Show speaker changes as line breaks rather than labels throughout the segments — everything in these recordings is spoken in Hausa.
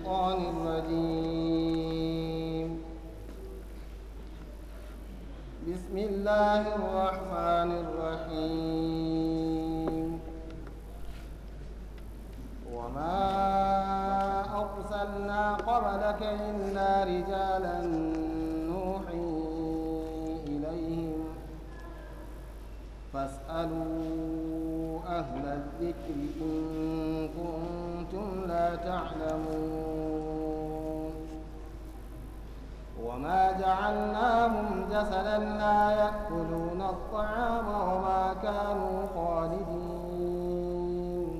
الشيطان الرجيم بسم الله الرحمن الرحيم وما أرسلنا قبلك إلا رجالا نوحي إليهم فاسألوا أهل الذكر إن كنتم لا تعلمون وما جعلناهم جسدا لا يأكلون الطعام وما كانوا خالدين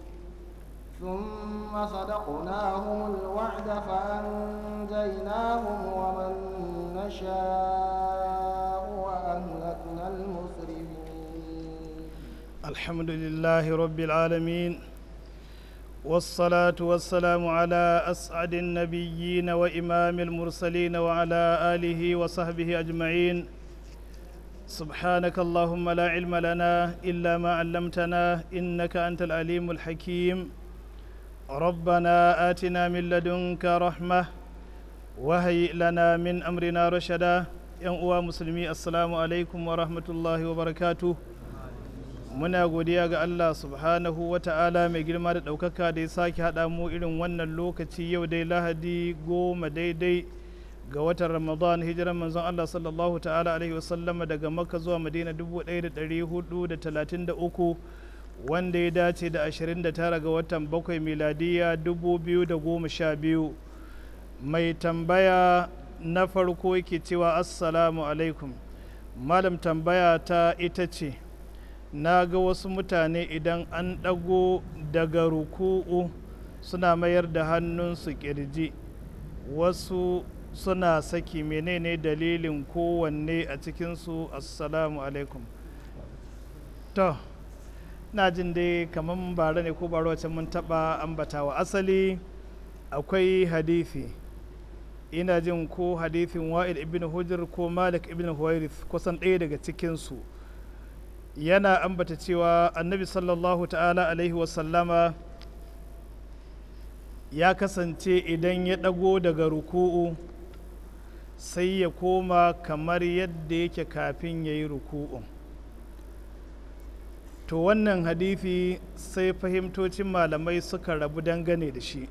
ثم صدقناهم الوعد فأنجيناهم ومن نشاء وأهلكنا المسرفين
الحمد لله رب العالمين والصلاة والسلام على أسعد النبيين وإمام المرسلين وعلى آله وصحبه أجمعين سبحانك اللهم لا علم لنا إلا ما علمتنا إنك أنت العليم الحكيم ربنا آتنا من لدنك رحمة وهيئ لنا من أمرنا رشدا يا مسلمي السلام عليكم ورحمة الله وبركاته muna godiya ga Allah subhanahu wa ta'ala mai girma da ɗaukaka da ya sake haɗa mu irin wannan lokaci yau dai lahadi goma daidai ga watan ramadan hijiran manzon Allah sallallahu ta'ala alaihi wasallama daga makka zuwa madina 1433 wanda ya dace da 29 ga watan bakwai miladiya 2012 mai tambaya na farko yake cewa assalamu alaikum malam tambaya ta ita ce na ga wasu mutane idan an ɗago daga ruku'u suna mayar da hannunsu ƙirji wasu suna saki menene dalilin kowanne a cikinsu assalamu alaikum to na jin dai kamar bara ne ko bara wacce mun taɓa ambatawa asali akwai hadithi ina jin ko hadithin wa'id ibn hujr ko malik ibn huwairith kusan ɗaya daga cikinsu yana ambata cewa annabi sallallahu ta'ala alaihi wasallama ya kasance idan ya ɗago daga ruku'u sai ya koma kamar yadda yake kafin ya yi ruku'u to wannan hadithi sai fahimtocin malamai suka rabu dangane da shi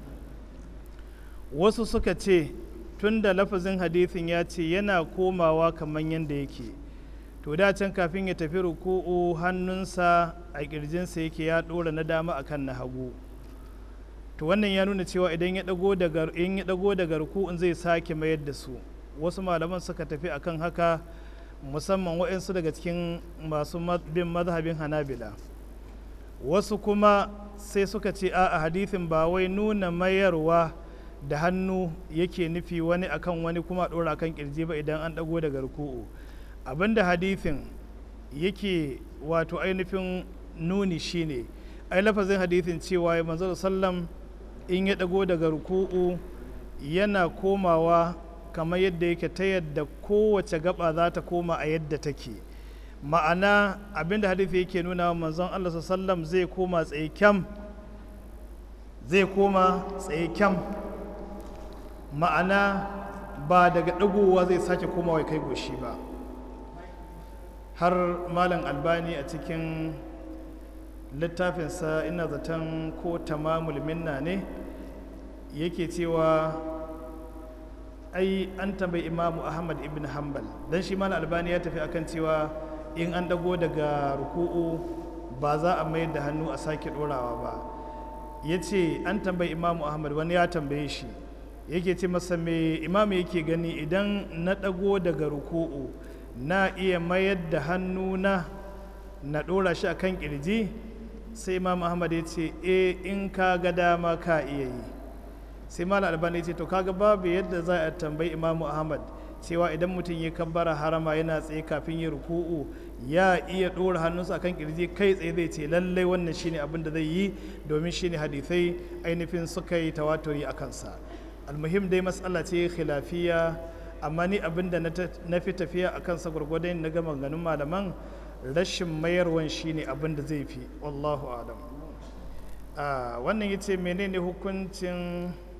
wasu suka ce tun da lafazin hadithin ya ce yana komawa kamar yadda yake to da can kafin ya tafi ruku'u hannunsa a kirjinsa yake ya ɗora na dama akan na hagu to wannan ya nuna cewa idan ya dago daga in ya dago daga ruku'un zai sake mayar da su wasu malaman suka tafi akan haka musamman waɗansu daga cikin masu bin mazhabin hanabila wasu kuma sai suka ce a hadithin ba wai nuna mayarwa da hannu yake nufi wani akan wani kuma ɗora akan kirji ba idan an dago daga ruku'u abinda hadithin yake wato ainihin nuni shine ai lafazin hadithin cewa ya manzo sallam in ya dago daga ruku'u yana komawa kamar yadda yake ta yadda kowace gaba za ta koma a yadda take ma'ana abinda hadithi yake nuna manzon Allah sallam zai koma tsaye kyam zai koma tsaye kyam ma'ana ba daga dagowa zai sake komawa kai goshi ba har malam albani a cikin littafinsa ina zaton ko tamamul minna ne yake cewa ai an tambayi imamu ahmad ibn hanbal don shi malam albani ya tafi akan cewa in an dago daga ruku'u ba za a mayar da hannu a sake dorawa ba ya ce an tambayi imamu ahmad wani ya tambaye shi yake ce masa me imamu yake gani idan na dago daga ruku'u na iya mayar da hannuna na ɗora shi a kan ƙirji sai imam ahmad ya ce e in ka ga dama ka iya yi sai malam albani ya ce to kaga babu yadda za a tambayi imamu ahmad cewa idan mutum ya kabbara harama yana tsaye kafin ya ruku'u ya iya ɗora hannunsa akan kirji kai tsaye zai ce lallai wannan shine abin da zai yi domin shine hadithai ainihin suka yi tawaturi a kansa almuhim dai matsala ce khilafiya amma ni abin da na fi tafiya a kansa gwargwadon na gama ganin malaman rashin mayarwan shine abin da zai fi wallahu alam wannan ya ce menene hukuncin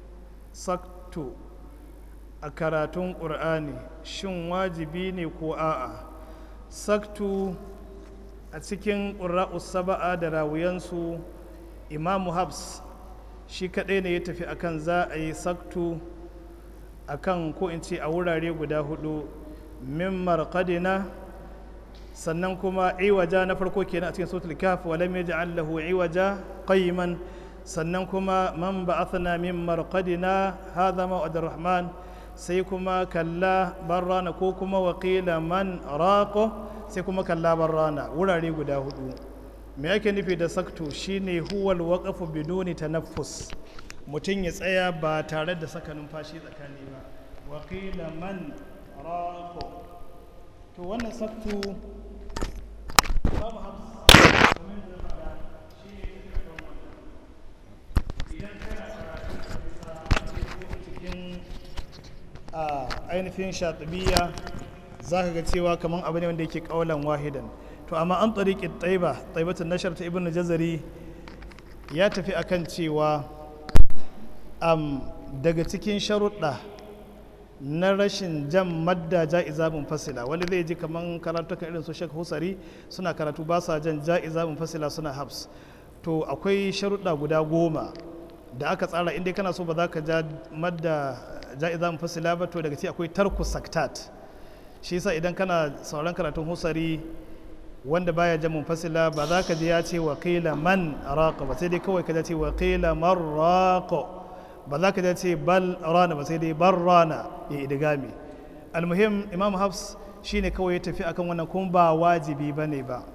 saktu a karatun ƙur'ani shin wajibi ne ko a'a saktu a cikin ƙura'us saba'a da rawuyansu imamu habs shi kaɗai ne ya tafi akan za a yi saktu akan ko in ce a wurare guda hudu min marqadina sannan kuma iwaja na farko kenan a cikin sautul kaf wa lam yaj'al lahu iwaja qayman sannan kuma man ba'athna min marqadina hadha ma'ad rahman sai kuma kalla barrana ko kuma waqila man raqo sai kuma kalla barrana wurare guda hudu me yake nufi da saktu shine huwal waqafu biduni tanaffus mutum ya tsaya ba tare da saka numfashi tsakani ba waqila man raqo to wannan saktu babu hafs domin da fada shi ne cikin wannan idan kana karatu bisa cikin a ainihin shatibiya za ka ga cewa kamar abu ne wanda yake kaulan wahidan to amma an tsariki taiba taibatun nashar ta ibn jazari ya tafi akan cewa am daga cikin sharuɗa na rashin jan madda ja'iza fasila wani zai ji kaman karatukan irin su Sheikh Husari suna karatu ba sa jan ja'iza fasila suna habs to akwai sharuɗa guda goma da aka tsara inda kana so ba za ka ja madda ja'iza fasila ba to daga ci akwai tarku saktat shi yasa idan kana sauran karatun Husari wanda baya jan munfasila ba za ka ji ya ce wa qila man raqa ba sai dai kawai ka ce wa qila man raqa ba za ka ce bal rana ba sai dai bar rana ya idigami almuhim imam hafs shine kawai ya tafi akan wannan kuma ba wajibi ba ne ba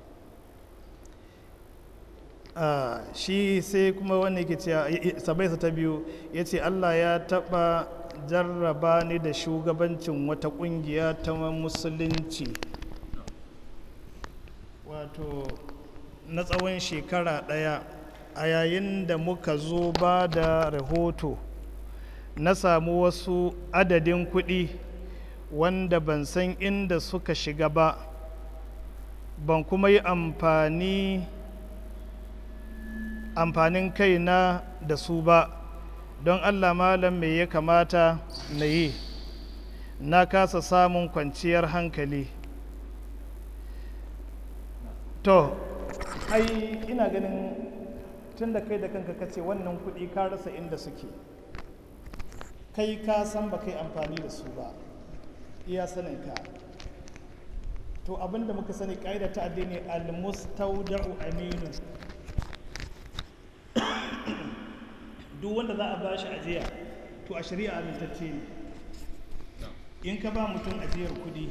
shi sai kuma wanda yake cewa sabaisa ta biyu ya ce allah ya taba jarraba ni da shugabancin wata kungiya ta musulunci wato na tsawon shekara ɗaya a yayin da muka zo ba da rahoto na samu wasu adadin kuɗi wanda ban san inda suka shiga ba ban kuma yi amfani amfanin kaina da su ba don allah malam me ya kamata na yi na kasa samun kwanciyar hankali to ai ina ganin tun da kai da kanka ka ce wannan kuɗi ka rasa inda suke kai ka san ba kai amfani da su ba iya saninka to abinda muka sani ƙa'ida ta addini al-mustawda'u aminu duk wanda za a ba shi ajiya to a shari'a amintacce ne in ka ba mutum ajiyar kuɗi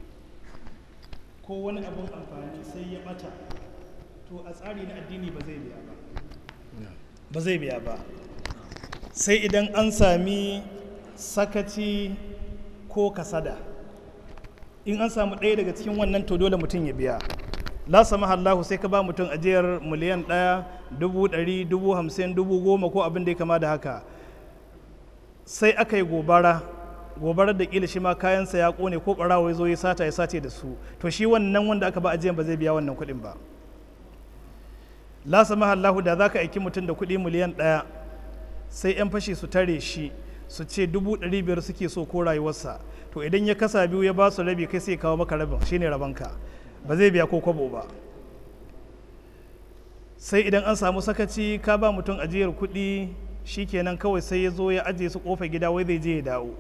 ko wani abin amfani sai ya ɓata to a tsari na addini ba zai biya ba ba zai biya ba sai idan an sami sakaci ko kasada in an samu ɗaya daga cikin wannan to dole mutum ya biya la sama Allahu sai ka ba mutum ajiyar miliyan ɗaya dubu ɗari dubu hamsin dubu goma ko abin da ya kama da haka sai aka yi gobara gobarar da kila shi ma kayansa ya kone ko ɓarawa ya zo ya sata ya sace da su to shi wannan wanda aka ba ajiyan ba zai biya wannan kuɗin ba la sama Allahu da za ka aiki mutum da kuɗi miliyan ɗaya sai 'yan fashi su tare shi su ce dubu ɗari biyar suke so ko rayuwarsa to idan ya kasa biyu ya ba su rabi kai sai kawo maka rabin shine rabanka ba zai biya ko kwabo ba sai idan an samu sakaci ka ba mutum ajiyar kuɗi shikenan kawai sai ya zo ya ajiye su kofa gida wai zai je ya dawo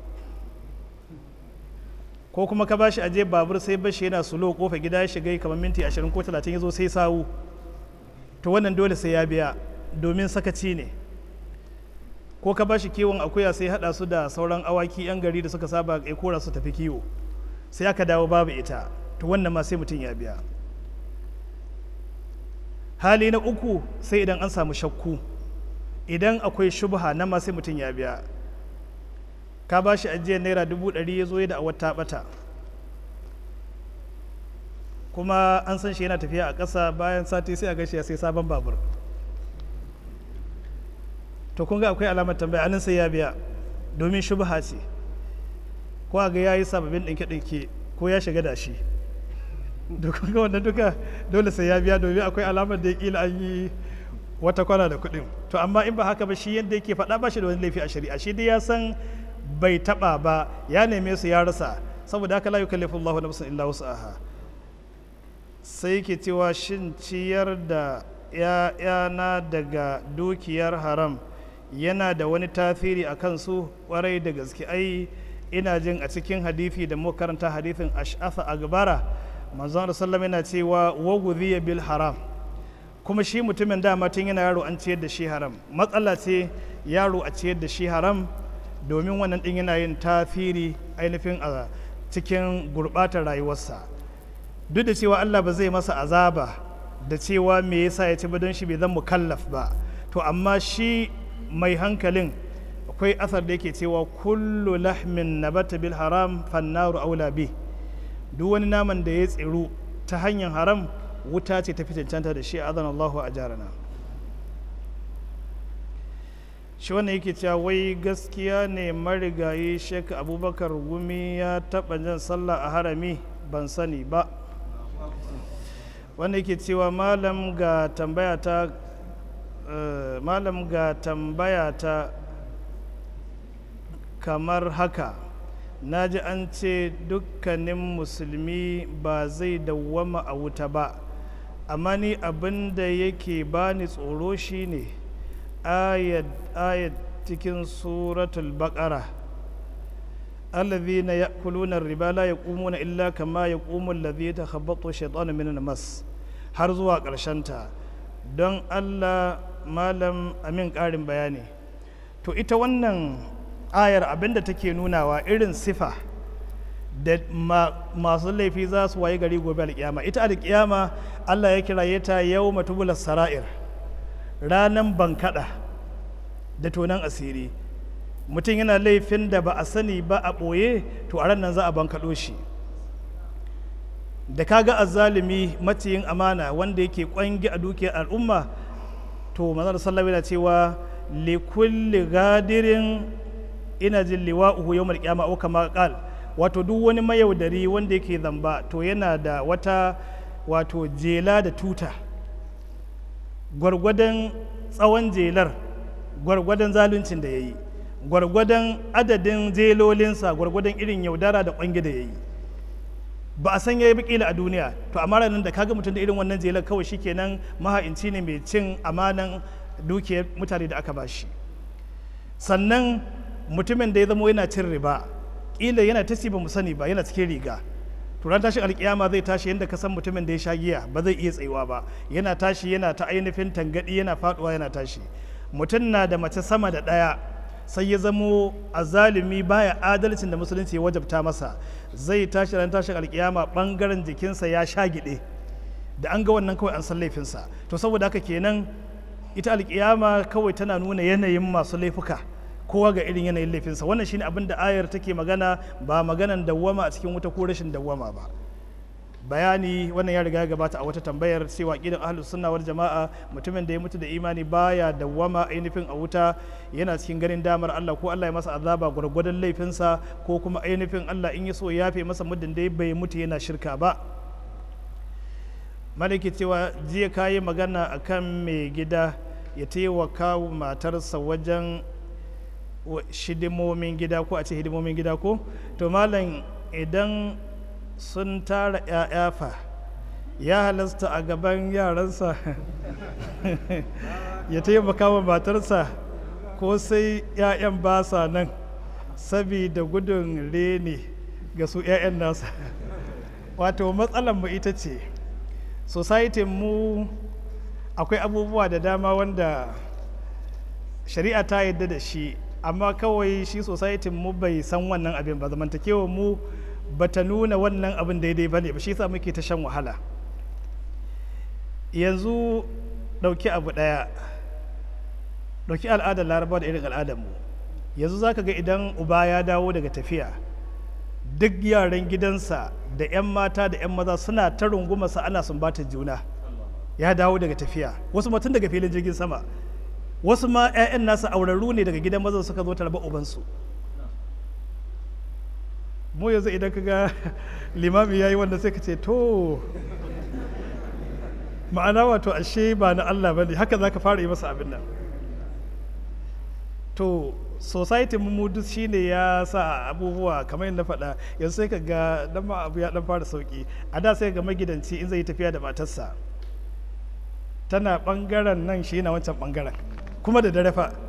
ko kuma ka bashi aje babur sai bashi yana sulo kofa gida ya shiga kamar minti 20 ko 30 ya zo sai sawu to wannan dole sai ya biya domin sakaci ne ko ka bashi kiwon akuya sai hada su da sauran awaki yan gari da suka saba ya kora su tafi kiwo sai aka dawo babu ita to wannan ma sai mutum ya biya hali na uku sai idan an samu shakku idan akwai shubha nan ma sai mutum ya biya ka ba shi ajiyar naira dubu ɗari ya zo ya da awar ta ɓata kuma an san shi yana tafiya a ƙasa bayan sati sai a gashi ya sai sabon babur to kun ga akwai alamar tambaya anan sai ya biya domin shubha ce ko a ga ya yi sababbin ɗinke-ɗinke ko ya shiga da shi da kun ga wannan duka dole sai ya biya domin akwai alamar da ya kila an yi wata kwana da kuɗin to amma in ba haka ba shi yadda yake faɗa ba shi da wani laifi a shari'a shi dai ya san bai taɓa ba ya neme su ya rasa saboda haka la yukallifu Allahu nafsan illa wus'aha sai yake cewa shin ciyar da ‘ya'yana daga dukiyar haram yana da wani tasiri a kansu kwarai da gaske ai ina jin a cikin hadithi da muka karanta hadithin ash'asa agbara manzon sallam yana cewa wagudhiya bil haram kuma shi mutumin dama tun yana yaro an ciyar da shi haram matsala ce yaro a ciyar da shi haram domin wannan din yana yin tasiri ainihin a cikin gurbatar rayuwarsa duk da cewa Allah ba zai masa azaba da cewa me yasa ya ci ba don shi bai zan mukallaf ba to amma shi mai hankalin akwai asar da yake cewa kullu lahmin nabata bil haram fannaru aula bi duk wani naman da ya tsiru ta hanyar haram wuta ce ta fi cancanta da shi azan Allahu a jarana shi wannan yake cewa wai gaskiya ne marigayi shek abubakar gumi ya taɓa jan sallah a harami ban sani ba wanda yake cewa malam ga tambaya ta malam ga tambaya ta kamar haka na ji an ce dukkanin musulmi ba zai dawwama a wuta ba amma ni abin da yake bani tsoro shine ayat ayat cikin suratul baqara الذين يأكلون الربا لا يقومون إلا كما يقوم الذي يتخبطه الشيطان من المس har zuwa ta don Allah malam amin ƙarin bayani to ita wannan ayar abinda take nunawa irin sifa da masu laifi za su waye gari gobe alƙiyama ita alƙiyama Allah ya kiraye ta yau matubular sara'ir ranan bankaɗa da tonan asiri mutum yana laifin da ba a sani ba a ɓoye to a ran nan za a bankaɗo shi da kaga azzalumi maciyin amana wanda yake kwangi a dukiyar al'umma to manzon sallallahu yana cewa li kulli gadirin ina jin liwa'uhu yawmal qiyamah au kama qal wato duk wani mayaudari wanda yake zamba to yana da wata wato jela da tuta gwargwadon tsawon jelar gwargwadon zaluncin da ya yi gwargwadon adadin jelolinsa gwargwadon irin yaudara da kwangi da ya yi ba a san ya yi bikila a duniya to amma ranar da kaga mutum da irin wannan jelar kawai shikenan maha'inci ne mai cin amanan dukiyar mutane da aka bashi sannan mutumin da ya zama yana cin riba kila yana ta ba mu sani ba yana cikin riga to ran tashin alkiyama zai tashi yadda ka san mutumin da ya sha giya ba zai iya tsayuwa ba yana tashi yana ta ainihin tangadi yana faduwa yana tashi mutum na da mace sama da ɗaya sai ya zamo azalimi baya adalcin da musulunci ya wajabta masa zai tashi ran tashin alkiyama bangaren jikinsa ya sha gide da an ga wannan kawai an san laifinsa to saboda haka kenan ita alkiyama kawai tana nuna yanayin masu laifuka kowa ga irin yanayin laifinsa wannan shine abin da ayar take magana ba maganan dawwama a cikin wuta ko rashin dawwama ba bayani wannan ya riga ya gabata a wata tambayar cewa kidan ahlus sunna wal jama'a mutumin da ya mutu da imani baya dawwama ainihin a wuta yana cikin ganin damar Allah ko Allah ya masa azaba gwargwadon laifinsa ko kuma ainihin Allah in ya so ya yafe masa muddin da bai mutu yana shirka ba malaki cewa jiya kayi magana akan mai gida ya taimaka matarsa wajen shidimomin gida ko a ce hidimomin gida ko to malam idan sun tara 'ya'ya fa ya halasta a gaban yaransa ya taimaka wa matarsa ko sai 'ya'yan ba sa nan sabida gudun reni ga su 'ya'yan nasa wato matsalar mu ita ce society mu akwai abubuwa da dama wanda shari'a ta yadda da shi amma kawai shi society mu bai san wannan abin ba zamantakewa mu bata nuna wannan abin daidai ba ne ba shi sa muke ta shan wahala yanzu ɗauki abu ɗaya ɗauki al'adar laraba da irin al'adarmu yanzu za ka ga idan uba ya dawo daga tafiya duk yaran gidansa da 'yan mata da 'yan maza suna ta rungumarsa ana sumbatar juna ya dawo daga tafiya wasu mutum daga filin jirgin sama wasu ma 'ya'yan nasa aurarru ne daga gidan mazan suka zo tarba ubansu mu yanzu idan ka ga limami ya yi wanda sai ka ce to ma'ana wato ashe ba na Allah ba ne haka za ka fara yi masa abin nan to society mu duk shine ya sa abubuwa kamar yadda faɗa yanzu sai ka ga dan ma abu ya dan fara sauki a da sai ga magidanci in zai yi tafiya da matarsa tana bangaren nan shi yana wancan bangaren kuma da dare fa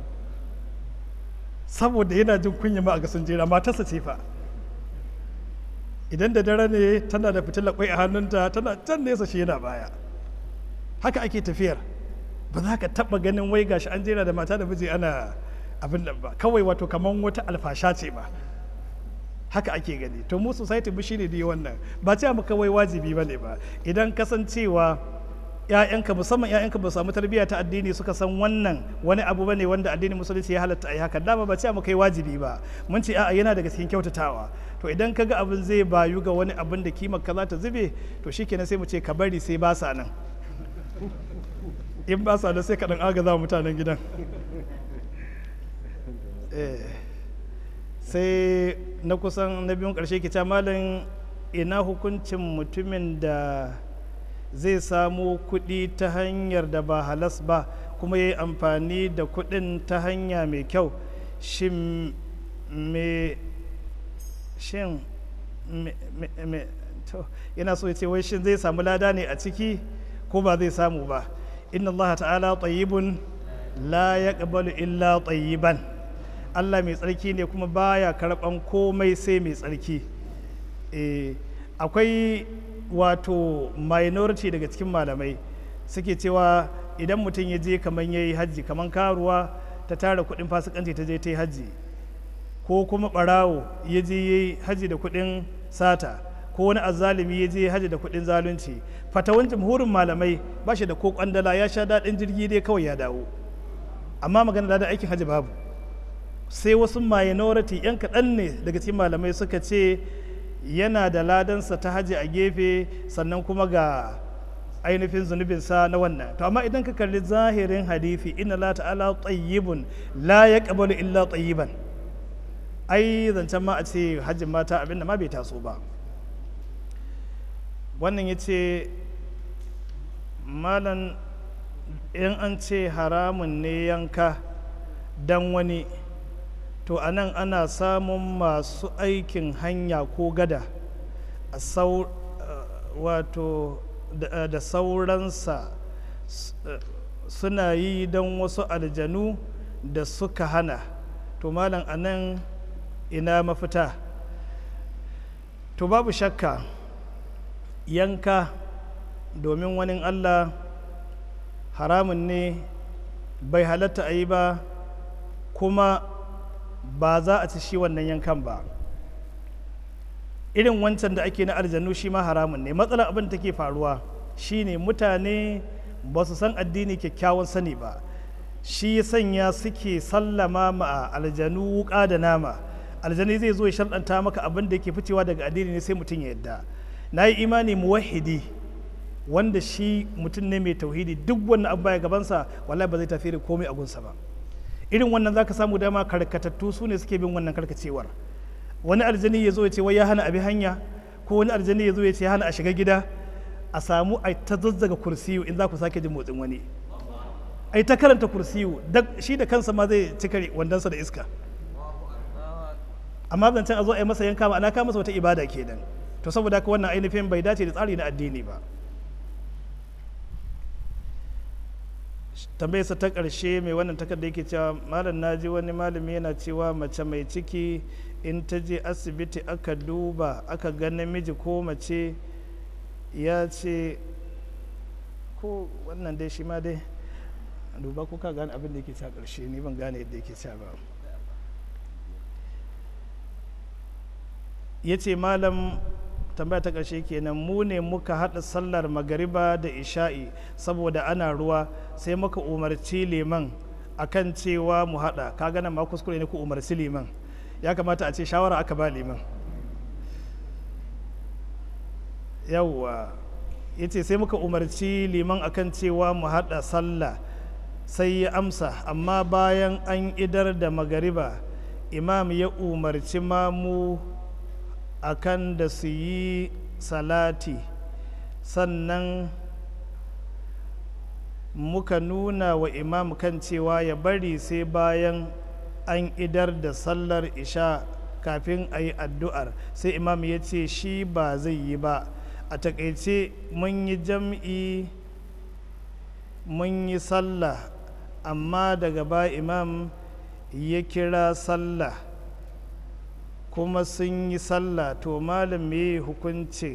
saboda yana jin kunya ma a ga sun jera matarsa ce fa idan da dare ne tana da fitilar kwai a hannunta tana can nesa shi yana baya haka ake tafiyar ba za ka taba ganin wai gashi an jera da mata da miji ana abin nan ba kawai wato kamar wata alfasha ce ba haka ake gani to mu society mu shine dai wannan ba ce mu kawai wajibi bane ba idan kasancewa ‘ya'yanka musamman ‘ya'yanka ba samu tarbiyya ta addini suka san wannan wani abu bane wanda addinin musulunci ya halatta a yi haka dama ba ce mu kai wajibi ba mun ce a'a yana daga cikin kyautatawa to idan kaga abin zai bayu ga wani abin da kimar ka za ta zube to shikenan sai mu ce ka bari sai ba sa nan in ba sa nan sai ka dan agaza mutanen gidan sai na kusan na biyun karshe ke malam ina hukuncin mutumin da zai samo kuɗi ta hanyar da ba halas ba kuma ya yi amfani da kuɗin ta hanya mai kyau shin me shin me to yana so ya ce wai shin zai samu lada ne a ciki ko ba zai samu ba inna allaha ta'ala tayyibun la yaqbalu illa tayyiban Allah mai tsarki ne kuma baya karɓan komai sai mai tsarki akwai wato minority daga cikin malamai suke cewa idan mutum ya je kamar ya yi hajji kamar karuwa ta tara kudin fasikanci ta je ta yi hajji ko kuma barawo ya je ya yi hajji da kudin sata ko wani azalimi ya je hajji da kudin zalunci fatawan jamhurin malamai ba shi da ko kwandala ya sha daɗin jirgi dai kawai ya dawo amma magana da aikin hajji babu sai wasu minority 'yan kaɗan ne daga cikin malamai suka ce yana da ladansa ta haji a gefe sannan kuma ga ainihin zunubinsa na wannan to amma idan ka kalli zahirin hadithi inna la ta'ala tayyibun la yaqbalu illa tayyiban ai zancen ma a ce hajjin mata abinda ma bai taso ba wannan ya ce malan in an ce haramun ne yanka dan wani to a nan ana samun masu aikin hanya ko gada a sau wato da sauransa suna yi don wasu aljanu da suka hana to malam a nan ina mafita to babu shakka yanka domin wani allah haramun ne bai halatta a yi ba kuma ba za a ci shi wannan yankan ba irin wancan da ake na aljanu shi ma haramun ne matsalar abin da take faruwa shine mutane ba su san addini kyakkyawan sani ba shi ya sanya suke sallama ma aljanu wuka da nama aljani zai zo ya sharɗanta maka abin da yake ficewa daga addini ne sai mutum ya yadda na yi imani muwahidi wanda shi mutum ne mai tauhidi duk wannan abu baya gabansa wallahi ba zai tafi da komai a gunsa ba irin wannan zaka samu dama karkatattu su ne suke bin wannan karkacewar wani aljani ya zo ya ce wai ya hana abi hanya ko wani aljani ya zo ya ce ya hana a shiga gida a samu a ta zazzaga kursiyu in za ku sake jin motsin wani a ta karanta kursiyu shi da kansa ma zai cika wandansa da iska amma zancen a zo a yi masa yanka ma'ana ka masa wata ibada kenan to saboda haka wannan ainihin bai dace da tsari na addini ba tambayarsa ta ƙarshe mai wannan takarda yake cewa malam na ji wani malami yana cewa mace mai ciki in ta je asibiti aka duba aka ga namiji ko mace ya ce ko wannan dai shi ma dai duba ko ka gane abin da yake cewa ƙarshe ni ban gane yadda yake cewa ba ya ce malam tambaya ta ƙarshe kenan mu ne muka haɗa sallar magariba da isha'i saboda ana ruwa sai muka umarci liman akan cewa mu haɗa ka gana ma kuskure ne ku umarci liman ya kamata a ce shawara aka ba liman yawwa ya ce sai muka umarci liman akan cewa mu haɗa sallah sai ya amsa amma bayan an idar da magariba imam ya umarci mamu akan da su yi salati sannan muka nuna wa imam kan cewa ya bari sai bayan an idar da sallar isha kafin a yi addu'ar sai imam ya ce shi ba zai yi ba a takaice mun yi jam'i mun yi sallah amma daga ba imam ya kira sallah kuma sun yi sallah to malam me hukunci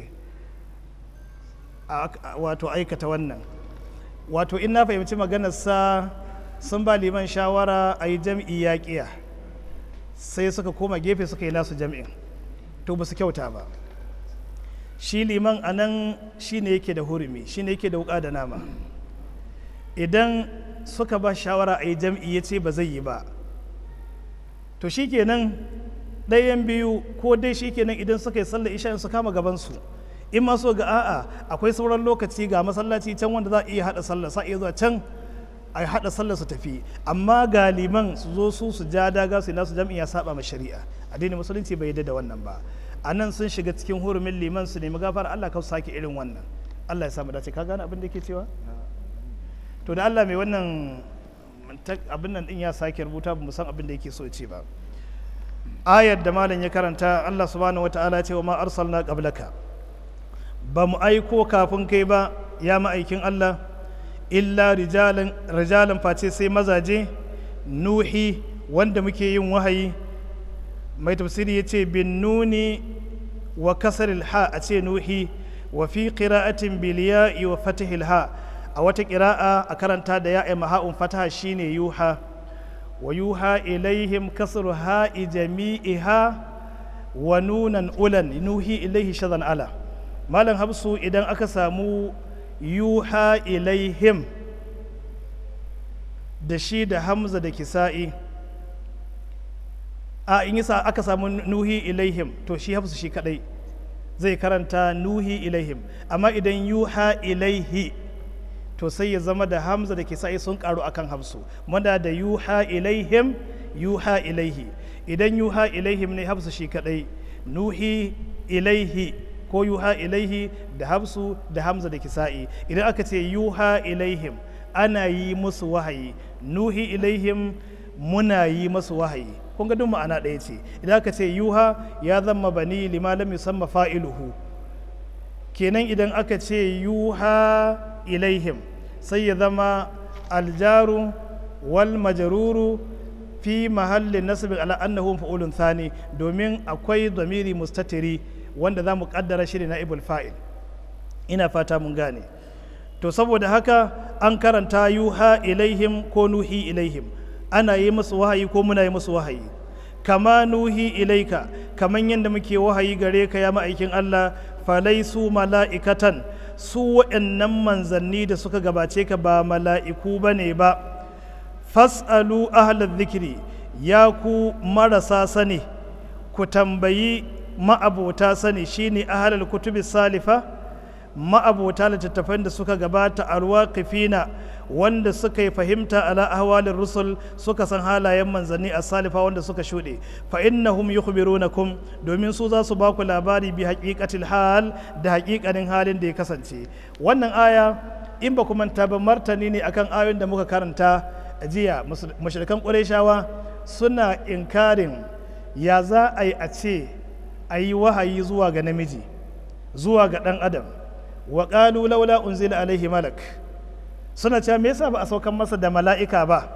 wato aikata wannan wato in na fahimci maganarsa sun ba liman shawara a yi jam'i yaƙiya sai suka koma gefe suka yi nasu jam'in to ba su kyauta ba shi liman a nan shi ne yake da hurumi shi ne yake da wuƙa da nama idan suka ba shawara a yi jam'i ya ce ba zai yi ba to shi kenan ɗayan biyu ko dai shi kenan idan suka yi sallar isha su kama gabansu in ma so ga a'a akwai sauran lokaci ga masallaci can wanda za a iya haɗa sallar sa iya zuwa can a haɗa sallar su tafi amma galiman su zo su su ja daga su nasu jam'i ya saba ma shari'a addinin musulunci bai yadda da wannan ba a nan sun shiga cikin hurumin liman su nemi gafara Allah ka sake irin wannan Allah ya samu dace ka gane abin da ke cewa to da Allah mai wannan abin nan din ya sake rubuta ba mu san abin da yake so ya ce ba ayar da malam ya karanta Allah subhanahu wataala ce wa ma arsalna qablaka ba mu aiko kafin kai ba ya ma'aikin Allah illa rijalan rijalan face sai mazaje nuhi wanda muke yin wahayi mai tafsiri ya ce bin nuni wa kasaril ha a ce nuhi wa fi qira'atin bil ya'i wa fatihil ha a wata qira'a a karanta da ya'i maha'un fataha shine yuha wa yuha ilaihim kasru ha'i jami'iha wa nunan ulan nuhi ilaihi shazan ala malam habsu idan aka samu yuha ilaihim da shi da hamza da kisa'i a in yasa aka samu nuhi ilaihim to shi hafsu shi kadai zai karanta nuhi ilaihim amma idan yuha ilaihi to sai ya zama da hamza da kisa'i sun karu akan hafsu manda da yuha ilaihim yuha ilaihi idan yuha ilaihim ne hafsu shi kadai nuhi ilaihi ko yuha ilaihi da hafsu da hamza da kisa'i idan aka ce yuha ilaihim ana yi musu wahayi nuhi ilaihim muna yi musu wahayi kun ga duk ma'ana ɗaya ce idan aka ce yuha ya zama bani lima lam yusamma fa'iluhu kenan idan aka ce yuha ilaihim sai ya zama aljaru wal majaruru fi mahallin nasibin ala annahu fa'ulun thani domin akwai zamiri mustatiri wanda za mu kaddara shi na ibul fa'il ina fata mun gane to saboda haka an karanta yuha ilaihim ko nuhi ilaihim ana yi musu wahayi ko muna yi musu wahayi kama nuhi ilaika kaman yadda muke wahayi gare ka ya ma'aikin Allah falaisu mala'ikatan su waɗannan manzanni da suka gabace ka ba mala'iku ba ne ba fas'alu ahalar zikiri ya ku marasa sani ku tambayi ma'abota sani shine ahalar kutubi salifa ma'abota littattafan da suka gabata alwaqifina wanda suka yi fahimta ala ahwalin rusul suka san halayen manzanni a salifa wanda suka shuɗe fa innahum yukhbirunakum domin su za su ba ku labari bi haqiqatil hal da haƙiƙanin halin da ya kasance wannan aya in ba ku manta ba martani ne akan ayoyin da muka karanta jiya mashirkan ƙurayshawa suna inkarin ya za a yi a ce a yi wahayi zuwa ga namiji zuwa ga ɗan adam wa ƙalu laula unzila alaihi malak suna cewa me yasa ba a saukan masa da mala'ika ba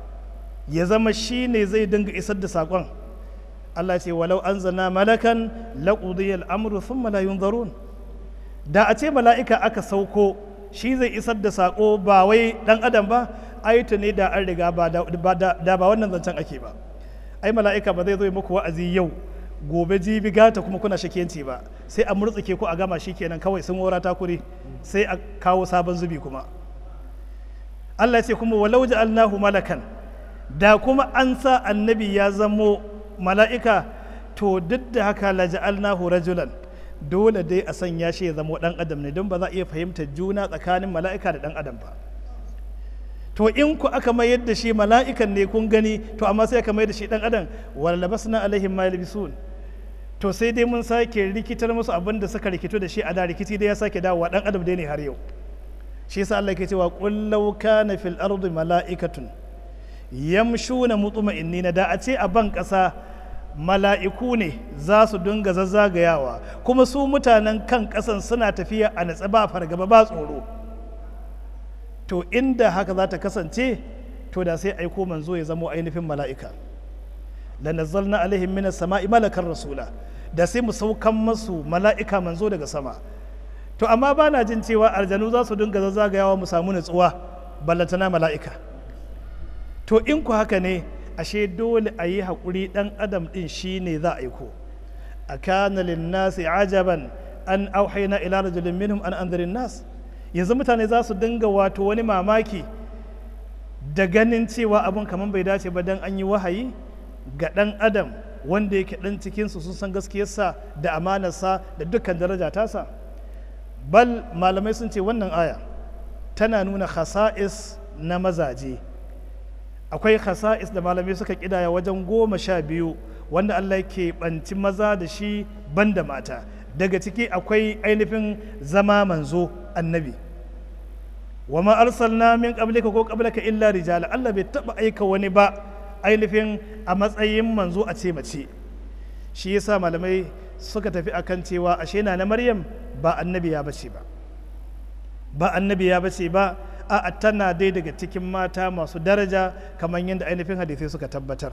ya zama shi ne zai dinga isar da saƙon Allah ce walau an zana malakan laƙudiyar amru sun malayun zarun da a ce mala'ika aka sauko shi zai isar da saƙo ba wai ɗan adam ba ayata ne da an riga ba da ba wannan zancen ake ba ai mala'ika ba zai zo muku wa'azi yau gobe jibi gata kuma kuna shakiyanci ba sai a murtsuke ku a gama shi kenan kawai sun wara takuri sai a kawo sabon zubi kuma Allah ya ce kuma walau ja'alnahu malakan da kuma an sa annabi ya zamo mala'ika to duk da haka la ja'alnahu rajulan dole dai a sanya shi ya zamo dan adam ne don ba za a iya fahimtar juna tsakanin mala'ika da dan adam ba to in ku aka mayar da shi mala'ikan ne kun gani to amma sai aka mayar da shi dan adam wala labasna alaihim ma yalbisun to sai dai mun sake rikitar musu abin da suka rikito da shi a da rikici dai ya sake dawowa dan adam dai ne har yau shi yasa Allah ke cewa qul law kana fil ardi mala'ikatun yamshuna mutma'innina da a ce a ban ƙasa mala'iku ne za su dinga zazzagayawa kuma su mutanen kan ƙasan suna tafiya a natsa ba fargaba ba tsoro to inda haka za ta kasance to da sai aiko manzo ya zamo ainihin mala'ika lanazzalna alaihim minas sama'i malakan rasula da sai mu saukan masu mala'ika manzo daga sama to amma ba na jin cewa aljanu za su dinga zazzagayawa mu samu nutsuwa ballantana mala'ika to in ku haka ne ashe dole a yi haƙuri ɗan adam ɗin shi ne za a aiko a kana linnasi ajaban an auhaina ila rajulin minhum an anzirin nas yanzu mutane za su dinga wato wani mamaki da ganin cewa abun kamar bai dace ba dan an yi wahayi ga ɗan adam wanda yake ɗan cikinsu sun san gaskiyarsa da amanarsa da dukkan daraja tasa bal malamai sun ce wannan aya tana nuna khasa'is na mazaje akwai khasa'is da malamai suka kidaya wajen goma sha biyu wanda Allah ke banci maza da shi banda mata daga ciki akwai ainihin zama manzo annabi wa ma arsalna min qablika ko qablaka illa rijala Allah bai taba aika wani ba ainihin a matsayin manzo a ce mace shi yasa malamai suka tafi akan cewa ashe na na Maryam ba annabi ya bace ba ba annabi ya bace ba a tana dai daga cikin mata masu daraja kamar yadda ainihin hadisai suka tabbatar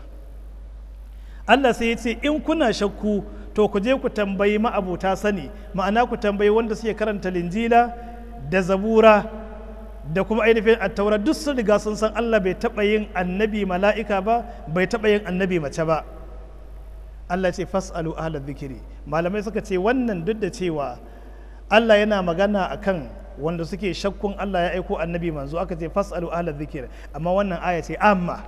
Allah sai ya ce in kuna shakku to ku je ku tambayi ma'abuta sani ma'ana ku tambayi wanda suke karanta linjila da zabura da kuma ainihin attaura duk sun riga sun san Allah bai taɓa yin annabi mala'ika ba bai taɓa yin annabi mace ba Allah ce fas'alu ahlal zikiri malamai suka ce wannan duk da cewa Allah yana magana akan wanda suke shakkun Allah ya aiko annabi manzo aka ce fas'alu ahlal zikir amma wannan aya ce amma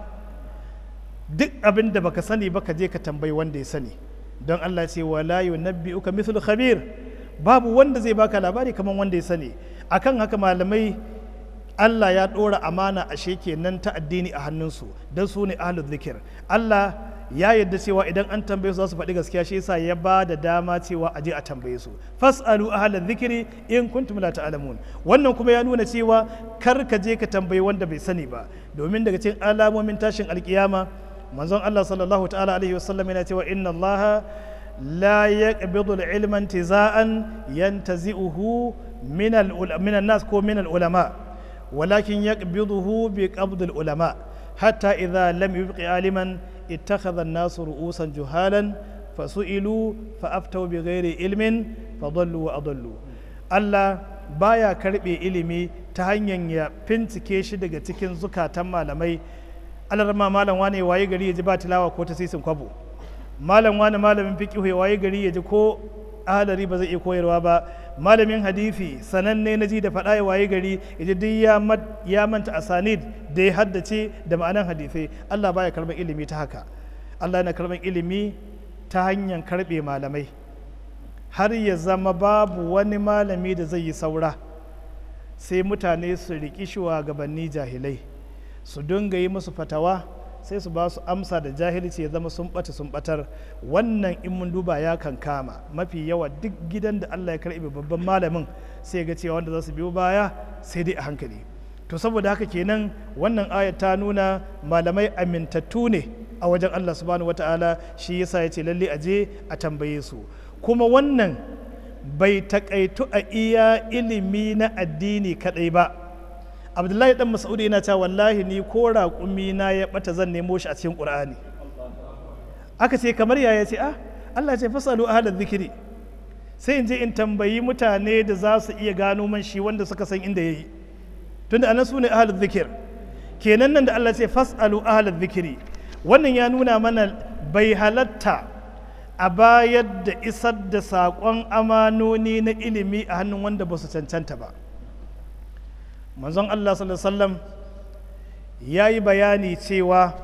duk abin da baka sani ba ka je ka tambayi wanda ya sani don Allah ce wala yunabbi'uka mithlu khabir babu wanda zai baka labari kamar wanda ya sani akan haka malamai Allah ya ɗora amana a kenan ta addini a hannunsu don su ne ahlul zikir Allah ya yadda cewa idan an tambaye su za su faɗi gaskiya shi yasa ya ba da dama cewa a je a tambaye su fasalu ahlal zikiri in kuntum la ta'lamun wannan kuma ya nuna cewa kar ka je ka tambayi wanda bai sani ba domin daga cikin alamomin tashin alkiyama manzon Allah sallallahu ta'ala alaihi wasallam yana cewa inna Allah la yaqbidu al-ilma intiza'an yantazi'uhu min al-min nas ko min al-ulama walakin yaqbiduhu bi qabd al-ulama hatta idha lam yubqi aliman اتخذ الناس رؤوسا جهالا فسئلوا فأفتوا بغير علم فضلوا وأضلوا Allah baya karɓe ilimi ta hanyar ya fincike shi daga cikin zukatan malamai alarma malam wane waye gari ya ji ba tilawa ko ta sisin kwabo malam wane malamin fiqihu ya waye gari ya ji ko ahalari ba zai iya koyarwa ba malamin hadisi sananne na ji da faɗa ya waye gari ya ji duk ya manta asanid da ya haddace da ma'anan hadisai Allah baya karɓar ilimi ta haka Allah yana karɓar ilimi ta hanyar karɓe malamai har ya zama babu wani malami da zai yi saura sai mutane su riƙi shugabanni jahilai su dinga yi musu fatawa sai su ba su amsa da jahilci ya zama sun ɓata sun ɓatar wannan in mun duba ya kan kama mafi yawa duk gidan da Allah ya karɓe babban malamin sai ga cewa wanda za su biyo baya sai dai a hankali to saboda haka kenan wannan ayat ta nuna malamai amintattu ne a wajen Allah subhanahu wata'ala shi yasa ya ce lalle a je a tambaye su kuma wannan bai takaitu a iya ilimi na addini kadai ba abdullahi dan mas'udi yana cewa wallahi ni ko raƙumi na ya bata zan nemo shi a cikin qur'ani aka ce kamar yaya ce ah Allah ce fasalu ahlal zikiri sai in je in tambayi mutane da za su iya gano man shi wanda suka san inda yayi tunda anan su ne ahlul zikir kenan nan da Allah ce fasalu ahlal zikiri wannan ya nuna mana bai halatta a bayar da isar da saƙon amanoni na ilimi a hannun wanda ba su cancanta ba manzon Allah sallallahu ya yi bayani cewa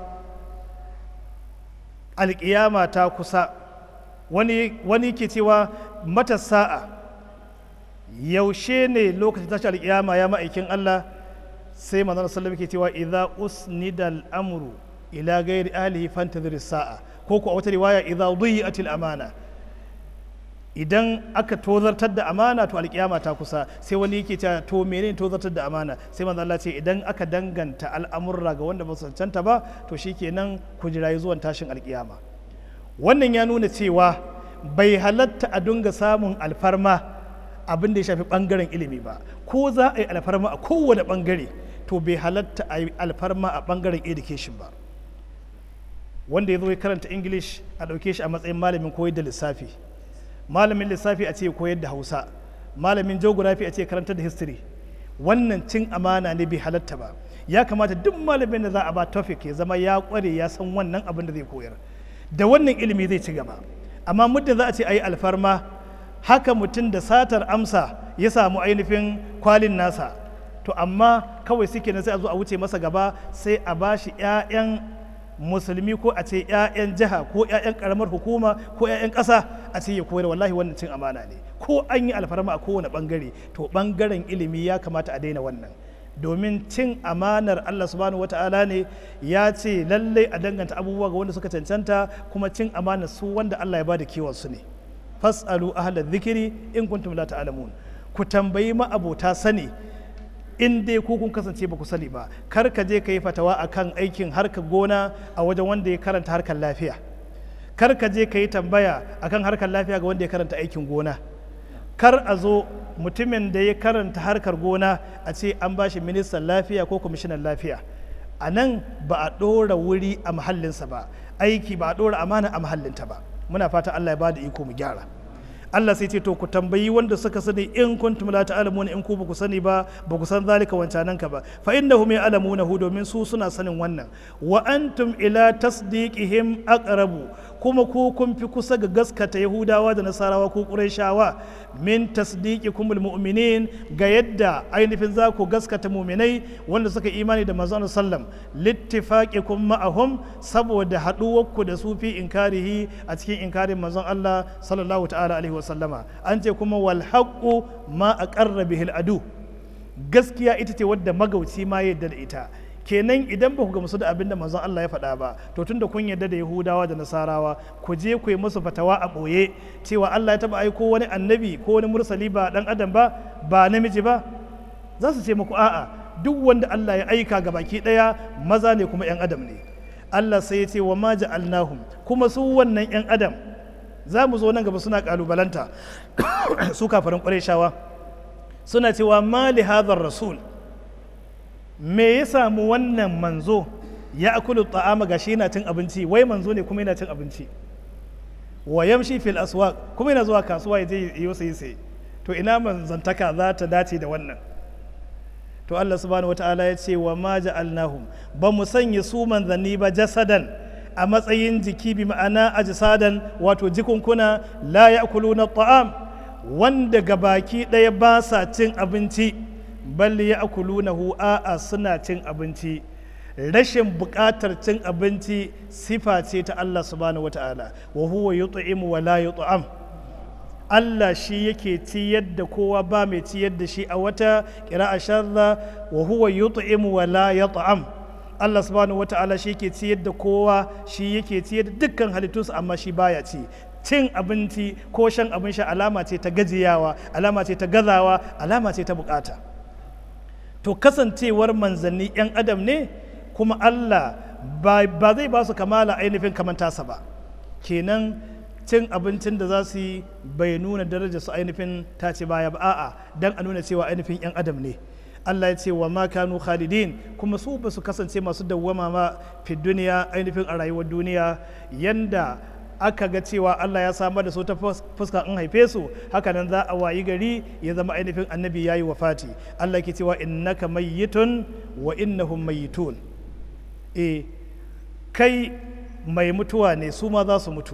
alƙiyama ta kusa wani, wani ke cewa mata sa'a yaushe ne lokacin tashi alƙiyama ya ma'aikin Allah sai manzon sallallahu ke cewa idza usnida al'amru ila gairi ahlihi fantazir sa'a ko ku a wata riwaya idza dhi'atil amana idan aka tozartar da amana to alkiyama ta kusa sai wani yake cewa to menene tozartar da amana sai manzo Allah ce idan aka danganta al'amurra ga wanda ba su cancanta ba to shikenan ku jirayi zuwan tashin alkiyama wannan ya nuna cewa bai halatta a dunga samun alfarma abin da ya shafi bangaren ilimi ba ko za a yi alfarma a kowane bangare to bai halatta a yi alfarma a bangaren education ba wanda ya zo ya karanta english a ɗauke shi a matsayin malamin koyar da lissafi malamin lissafi a ce koyar da hausa malamin geography a ce karantar da history wannan cin amana ne bai halatta ba ya kamata duk malamin da za a ba topic ya zama ya kware ya san wannan abin da zai koyar da wannan ilimi zai ci gaba amma muddin za a ce a yi alfarma haka mutum da satar amsa ya samu ainihin kwalin nasa to amma kawai suke na sai a zo a wuce masa gaba sai a ba shi 'ya'yan musulmi ko a ce 'ya'yan jiha ko 'ya'yan karamar hukuma ko 'ya'yan ƙasa a ce ya koyar wallahi wannan cin amana ne ko an yi alfarma a kowane bangare to bangaren ilimi ya kamata a daina wannan domin cin amanar Allah subhanahu wata'ala ne ya ce lallai a danganta abubuwa ga wanda suka cancanta kuma cin amanar su wanda Allah ya bada kiwon su ne fasalu ahla dhikri in kuntum la ta'lamun ku tambayi ma abota sani in dai ku kun kasance ba ku sani ba kar ka je ka yi fatawa akan aikin harkar gona a wajen wanda ya karanta harkar lafiya kar ka je ka yi tambaya akan harkar lafiya ga wanda ya karanta aikin gona kar a zo mutumin da ya karanta harkar gona a ce an ba shi ministan lafiya ko kwamishinan lafiya a nan ba a ɗora wuri a mahallinsa ba aiki ba a ɗora amana a mahallinta ba muna fata allah ya ba da iko mu gyara Allah sai ce to ku tambayi wanda suka sani in kuntum la ta'lamuna in ku ba ku sani ba ba ku san zalika wancanan ka ba fa innahum ya'lamunahu domin su suna sanin wannan wa antum ila tasdiqihim aqrabu kuma ku kun fi kusa ga gaskata yahudawa da nasarawa ko qurayshawa min tasdiqikum almu'minin ga yadda ainihin za ku gaskata mu'minai wanda suka imani da manzon sallam littifaqikum ma'ahum saboda haduwarku da su fi inkarihi a cikin inkarin manzon Allah sallallahu ta'ala alaihi wa sallama an ce kuma wal haqqu ma aqarra bihi adu gaskiya ita ce wadda magauci ma yadda da ita kenan idan ba ku gamsu da abin da manzon Allah ya faɗa ba to tunda kun yarda da Yahudawa da Nasarawa ku je ku yi musu fatawa a ɓoye cewa Allah ya taɓa aiko wani annabi ko wani mursali ba ɗan adam ba ba namiji ba za su ce muku a'a duk wanda Allah ya aika ga baki ɗaya maza ne kuma 'yan adam ne Allah sai ya ce wa ma ja'alnahum kuma su wannan 'yan adam za mu zo nan gaba suna kalubalanta su kafarin ƙwarai suna cewa ma li hadhar rasul me ya samu wannan manzo ya akulu ta'ama gashi yana cin abinci wai manzo ne kuma yana cin abinci wa yamshi fil aswaq kuma yana zuwa kasuwa ya je yi sai sai to ina manzantaka za ta dace da wannan to Allah subhanahu wataala ya ce wa ma ja'alnahum ba mu sanya su manzanni ba jasadan a matsayin jiki bi ma'ana ajsadan wato jikunkuna la ya'kuluna ta'am wanda gabaki ɗaya ba sa cin abinci bal ya akulunahu a'a suna cin abinci rashin buƙatar cin abinci sifa ce ta Allah subhanahu wata'ala wa huwa yut'imu wa la yut'am Allah shi yake ciyar da kowa ba mai ciyar da shi a wata ƙira'a sharra wa huwa yut'imu wa la yut'am Allah subhanahu wata'ala shi yake ciyar da kowa shi yake ciyar da dukkan halittunsa amma shi baya ci cin abinci ko shan abin sha alama ce ta gajiyawa alama ce ta gazawa alama ce ta bukata to kasancewar manzanni 'yan adam ne kuma Allah ba zai ba su kamala ainihin kamantasa ba kenan cin abincin da za su yi bai nuna daraja su ainihin ta ce baya ba a'a dan a nuna cewa ainihin 'yan adam ne Allah ya ce wa ma kanu khalidin kuma su ba su kasance masu dawwama ma fi duniya ainihin a rayuwar duniya yanda aka ga cewa Allah ya samar da su ta fuska in haife su haka nan za a wayi gari ya zama ainihin annabi yayi wafati Allah ke cewa innaka mayyitun wa innahum mayyitun eh kai mai mutuwa ne su ma za su mutu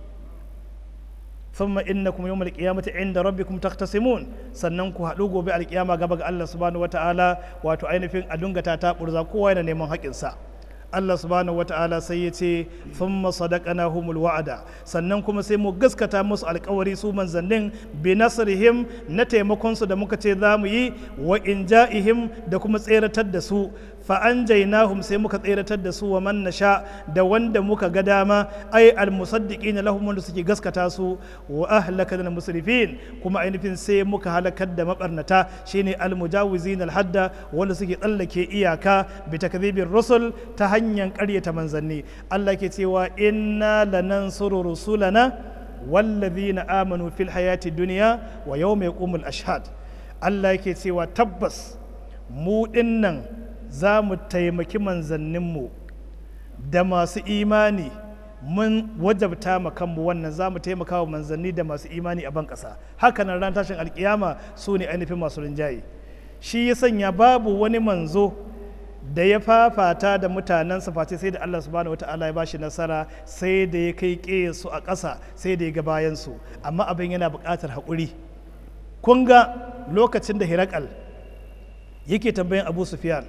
thumma innakum yawmal qiyamati inda rabbikum tahtasimun sannan ku haɗu gobe alkiyama gaba ga Allah subhanahu wataala wato ainihin a dungata ta burza kowa yana neman haƙinsa sa Allah subhanahu wata'ala sai ya ce thumma sadaqnahumul wa'ada sannan kuma sai mu gaskata musu alkawari su manzannin bi nasrihim na taimakon su da muka ce za mu yi wa inja'ihim da kuma tseratar da su fa anjaynahum sai muka tseratar da su wa man nasha da wanda muka ga dama ai al musaddiqin lahum wanda suke gaskata su wa ahlakana musrifin kuma ainihin sai muka halakar da mabarnata shine al mujawizin al hadda wanda suke tsallake iyaka bi takdhibir rusul ta hanyar ƙaryata manzanni Allah ke cewa inna lanansuru rusulana wallazina amanu fil hayati dunya wa yawma yaqumul ashhad Allah yake cewa tabbas mu dinnan za mu taimaki manzanninmu da masu imani mun wajabta ma kanmu wannan za mu taimaka wa manzanni da masu imani a ban ƙasa hakanan ran tashin alkiyama su ne ainihin masu rinjaye shi ya sanya babu wani manzo da ya fafata da mutanensa face sai da Allah subhanahu wata'ala ya bashi nasara sai da ya kai su a ƙasa sai da ya ga bayansu amma abin yana buƙatar haƙuri kun ga lokacin da hirakal yake tambayin abu sufyan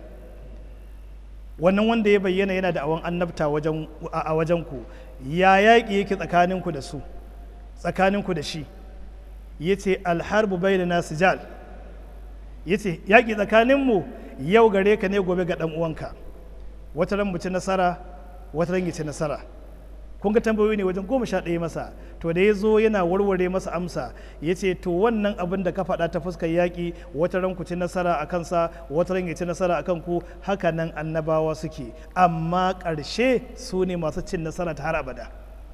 wannan wanda ya bayyana yana da awon annabta a wajen ku ya yaƙi yake tsakaninku da su tsakaninku da shi ya ce alharbu bai da nasu jal ya ce yaƙi tsakaninmu yau gare ka ne gobe ga ɗan uwanka wata ran mu ci nasara wata ran ya ci nasara kun ga tambayoyi ne wajen goma sha ɗaya masa to da ya zo yana warware masa amsa ya ce to wannan abin da ka faɗa ta fuskar yaƙi wata ran ku ci nasara a kansa wata ran ya ci nasara a kanku haka nan annabawa suke amma ƙarshe su ne masu cin nasara ta har abada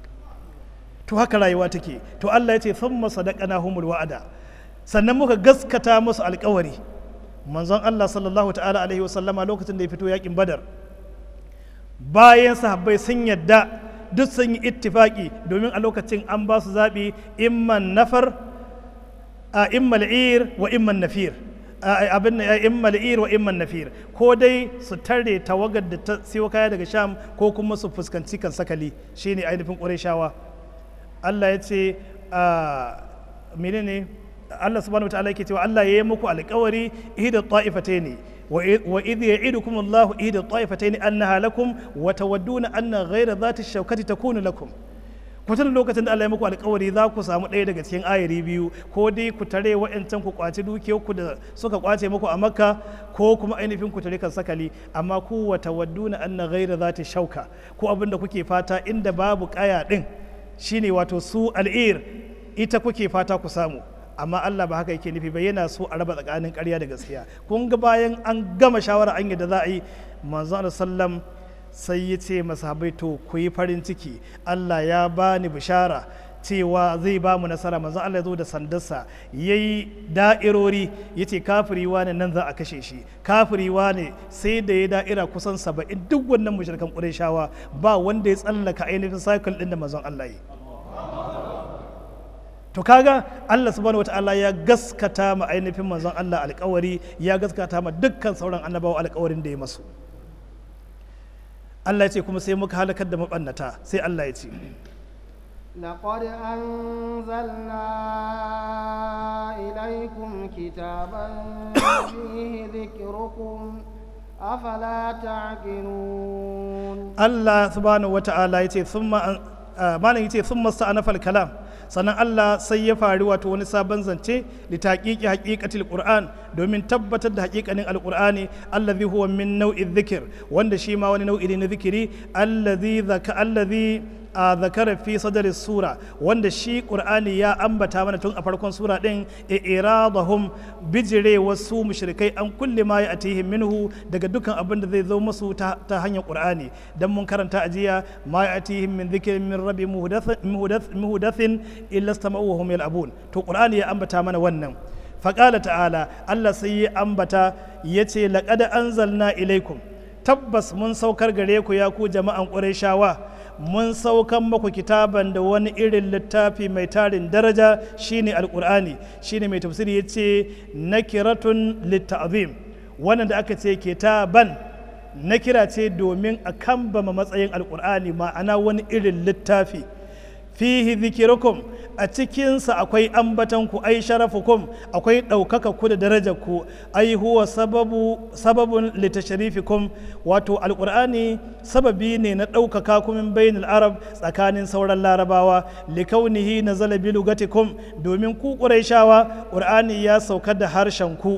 to haka rayuwa take to Allah ya ce thumma sadaqana humul wa'ada sannan muka gaskata musu alƙawari manzon Allah sallallahu ta'ala alaihi wasallama lokacin da ya fito yaƙin badar bayan sahabbai sun yadda duk sun yi ittifaki domin a lokacin an ba su zaɓi imman nafar a immal ir wa imman nafir abin immal ir wa imman nafir ko dai su tare tawagar da ta siyo kaya daga sham ko kuma su fuskanci kan sakali shine ainihin ƙurayshawa Allah ya ce menene Allah subhanahu wataala yake cewa Allah ya yi muku alƙawari ihda ta'ifataini wa idh ya'idukum Allahu ihda ta'ifataini annaha lakum wa tawadduna anna ghayra dhati shawkati takunu lakum ku tuna lokacin da Allah ya muku alƙawari za ku samu ɗaya daga cikin ayari biyu ko dai ku tare wa'ancan ku kwaci dukiyar ku da suka kwace muku a Makka ko kuma ainihin ku tare kan sakali amma ku wa tawadduna anna ghayra dhati shauka ko abin da kuke fata inda babu kaya din shine wato su al'ir ita kuke fata ku samu amma Allah ba haka yake nufi ba yana so a raba tsakanin ƙarya da gaskiya kun ga bayan an gama shawara an yadda za a yi manzo Allah sallam sai ya ce masahabai to ku yi farin ciki Allah ya bani bishara cewa zai ba mu nasara manzo Allah ya zo da sandarsa yayi da'irori yace kafiri wane nan za a kashe shi kafiri wane sai da ya da'ira kusan saba'in duk wannan mushrikan Qurayshawa ba wanda ya tsallaka ainihin cycle din da manzon Allah yi to kaga Allah subhanahu wataala ya gaskata ma ainihin manzon Allah alkawari ya gaskata ma dukkan sauran annabawa alkawarin da ya masu Allah ya ce kuma sai muka halakar da mabannata sai Allah ya ce
لقد أنزلنا إليكم كتابا فيه ذكركم أفلا تعقلون
Allah subhanahu wataala ya ce thumma malam ya ce thumma sta'anafa kalam sannan Allah sai ya faru wato wani sabon zance li taqiqi haqiqatil qur'an domin tabbatar da haqiqanin alqur'ani allazi huwa min nau'i dhikr wanda shi ma wani nau'i ne na zikiri allazi zaka allazi a zakara fi sadari sura wanda shi qur'ani ya ambata mana tun a farkon sura din iradahum bijire wasu mushrikai an kulli ma ya atihim minhu daga dukkan abin da zai zo musu ta, ta hanyar qur'ani dan mun karanta a jiya ma ya atihim min dhikrin min rabbi muhdathin illa istama'u wa hum yal'abun to qur'ani ya ambata mana wannan faqala ta'ala Allah sai ya ambata yace laqad anzalna ilaikum tabbas mun saukar gare ku ya ku jama'an qurayshawa mun saukan maku kitaban da wani irin littafi mai tarin daraja shine alkur'ani shine mai tafsiri ya ce nakiratun litta'zim wannan da aka ce kitaban nakira ce domin a kambama matsayin alkur'ani ma'ana wani irin littafi fihi zikirukum a cikinsa akwai ambatanku ai sharafukum akwai ɗaukaka ku da darajar ku ai huwa sababu sababun litasharifikum wato alqur'ani sababi ne na ɗaukaka ku min bainal arab tsakanin sauran larabawa likaunihi nazala bi lugatikum domin ku quraishawa qur'ani ya sauka da harshen ku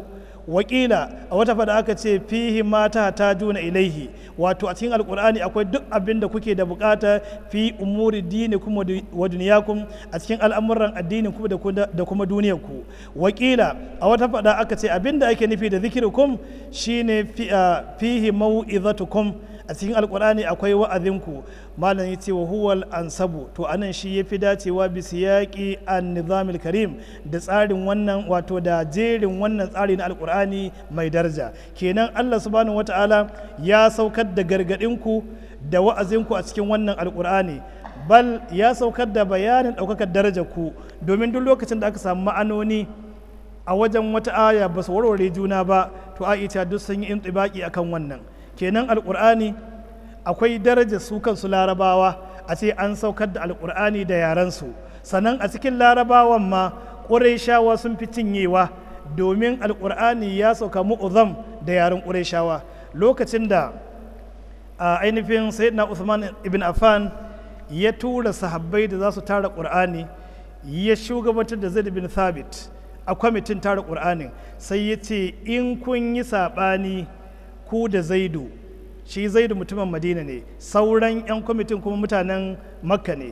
wakila a wata fada aka ce fihi mata ta juna ilaihi wato a cikin alkur'ani akwai duk abin da kuke da bukata fi umuri dini kuma wa duniyakum a cikin al'amuran addinin kuma da kuma duniyar ku wakila a wata fada aka ce abin da ake nufi da zikirukum shine fihi mau'izatukum a cikin alkur'ani akwai wa'azinku malam ya ce wa huwal ansabu to anan shi ya fi dacewa bi siyaqi an nizamil karim da tsarin wannan wato da jerin wannan tsari na alkur'ani mai daraja kenan Allah subhanahu wata'ala ya saukar da gargadinku da wa'azinku a cikin wannan alkur'ani bal ya saukar da bayanin ɗaukakar darajar ku domin duk lokacin da aka samu ma'anoni a wajen wata aya ba su warware juna ba to a ita duk sun yi intibaki akan wannan kenan alkur'ani akwai darajar su kansu larabawa a ce an saukar da alkur'ani da yarensu sannan a cikin larabawan ma ƙurayshawa sun fi cinyewa domin alkur'ani ya sauka mu'uzam da yaren ƙurayshawa lokacin da a ainihin sayyidina Uthman ibn Affan ya tura sahabbai da za su tara ƙur'ani ya shugabantar da Zaid bin Thabit a kwamitin tara ƙur'anin sai ya ce in kun yi saɓani ku da zaidu shi zaidu mutumin madina ne sauran 'yan kwamitin kuma mutanen makka ne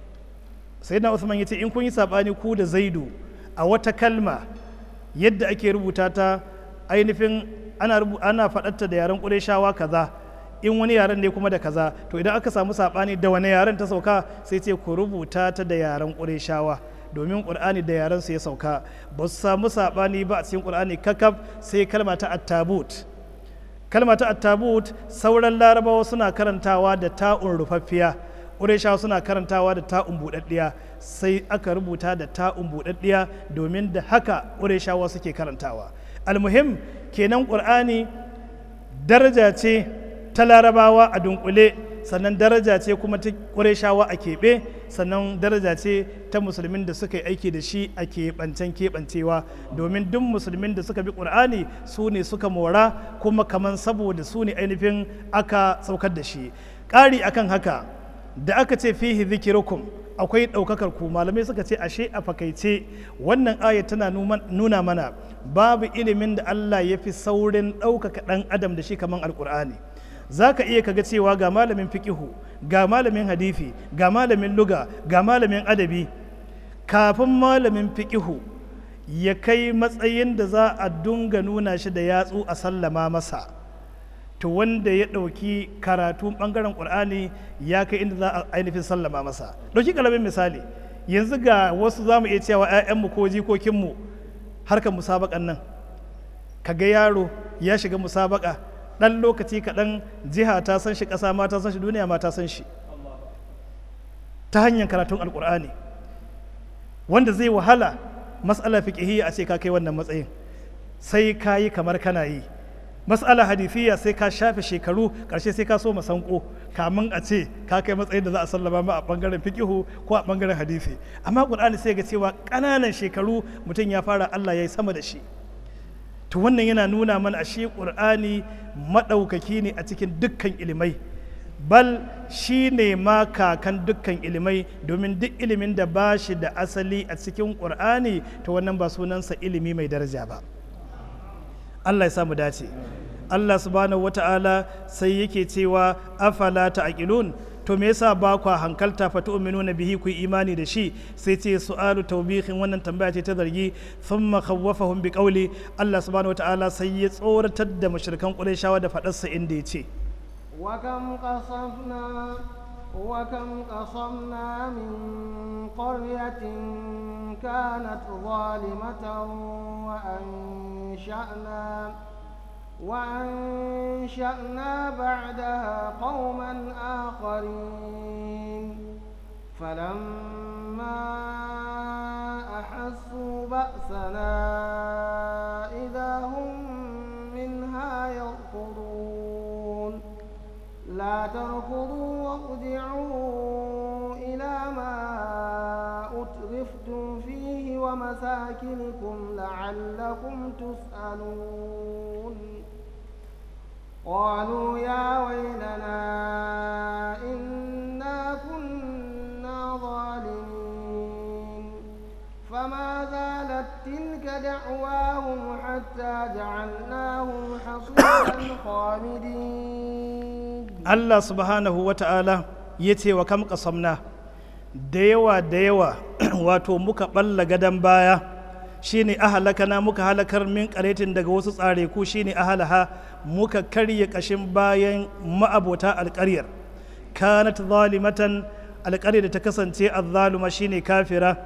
sai na usman ya ce in kun yi saɓani ku da zaidu a wata kalma yadda ake rubuta ta ainihin ana, ana faɗatta da yaren ƙureshawa kaza in wani yaren ne kuma da kaza to idan aka samu saɓani da wani yaren ta sauka sai ce ku rubuta ta da yaren ƙureshawa domin ƙur'ani da yaren su ya sauka ba su samu saɓani ba a cikin ƙur'ani kakaf sai kalma ta attabut kalma ta attabut sauran larabawa suna karantawa da ta'un rufaffiya ƙureshawa suna karantawa da ta'un buɗaɗɗiya sai aka rubuta da ta'un buɗaɗɗiya domin da haka ƙureshawa suke karantawa almuhim kenan ƙur'ani daraja ce ta larabawa a dunkule sannan daraja ce kuma ta ƙureshawa a keɓe sannan daraja ce ta musulmin da suka yi aiki da shi a keɓancen keɓancewa domin duk musulmin da suka bi ƙur'ani su ne suka mora kuma kaman saboda su ne ainihin aka saukar da shi ƙari akan haka da aka ce fihi zikirukum akwai ɗaukakar ku malamai suka ce ashe a fakaice wannan aya tana nuna mana babu ilimin da Allah ya fi saurin ɗaukaka ɗan adam da shi kaman alƙur'ani za ka iya kaga cewa ga malamin fiqihu ga malamin hadithi ga malamin luga ga malamin adabi kafin malamin fiqihu ya kai matsayin da za a dunga nuna shi da yatsu a sallama masa to wanda ya ɗauki karatu ɓangaren ƙur'ani ya kai inda za a ainihin sallama masa ɗauki ƙaramin misali yanzu ga wasu za mu iya cewa 'ya'yanmu ko jikokinmu harkar musabaƙan nan kaga yaro ya shiga musabaƙa ɗan lokaci kaɗan jiha ta san shi ƙasa ma ta san shi duniya ma ta san shi ta hanyar karatun alƙur'ani wanda zai wahala mas'ala fiqhiyya a ce ka kai wannan matsayin sai ka yi kamar kana yi mas'ala hadithiyya sai ka shafe shekaru ƙarshe sai ka so masanko kamun a ce ka kai matsayin da za a sallama ma a ɓangaren fiqihu ko a ɓangaren hadisi amma ƙur'ani sai ga cewa ƙananan shekaru mutum ya fara Allah ya yi sama da shi to wannan yana nuna mana ashe ƙur'ani maɗaukaki ne a cikin dukkan ilimai bal shi ne ma kakan dukkan ilimai domin duk ilimin da ba shi da asali a cikin ƙur'ani to wannan ba sunansa ilimi mai daraja ba allah ya samu dace allah subhanahu wata'ala sai yake cewa afala ta'qilun to me yasa ba kwa hankalta fa tu'minuna bihi ku imani da shi sai ce su'alu tawbihin wannan tambaya ce ta zargi thumma khawwafahum bi qawli Allah subhanahu wataala sai ya tsoratar da mushrikan Qurayshawa da fadarsa inda ya ce
wa kam qasafna wa kam qasamna min qaryatin kanat zalimatan wa ansha'na وأنشأنا بعدها قوما آخرين فلما أحسوا بأسنا إذا هم منها يركضون لا تركضوا وارجعوا إلى ما أترفتم فيه ومساكنكم لعلكم تسألون قالوا يا ويلنا إنا كنا ظالمين فما زالت تلك دعواهم حتى حتى جعلناهم حصيدا خامدين
Allah subhanahu wa ta'ala ya ce wa kam kasamna da yawa da yawa wato muka ɓalla gadon baya shine ahalakana muka halakar min karetin daga wasu tsare ku shine ahalaha muka karya ƙashin bayan ma'abota alƙaryar kanat zalimatan alƙaryar da ta kasance azzaluma shine kafira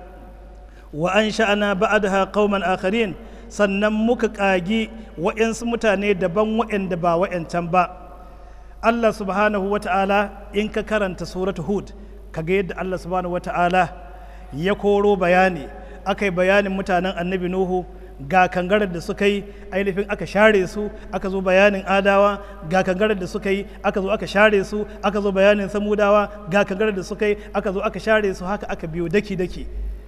wa an sha'ana ba'daha qauman akharin sannan muka ƙagi wa'yansu mutane daban wa'yanda ba wa'yancan ba Allah subhanahu wa ta'ala in ka karanta suratu hud kaga yadda Allah subhanahu wa ta'ala ya koro bayani aka yi bayanin mutanen annabi nuhu ga kangarar da suka yi ainihin aka share su aka zo bayanin adawa ga kangarar da suka yi aka zo aka share su aka zo bayanin samudawa ga kangarar da suka yi aka zo aka share su haka aka biyo daki-daki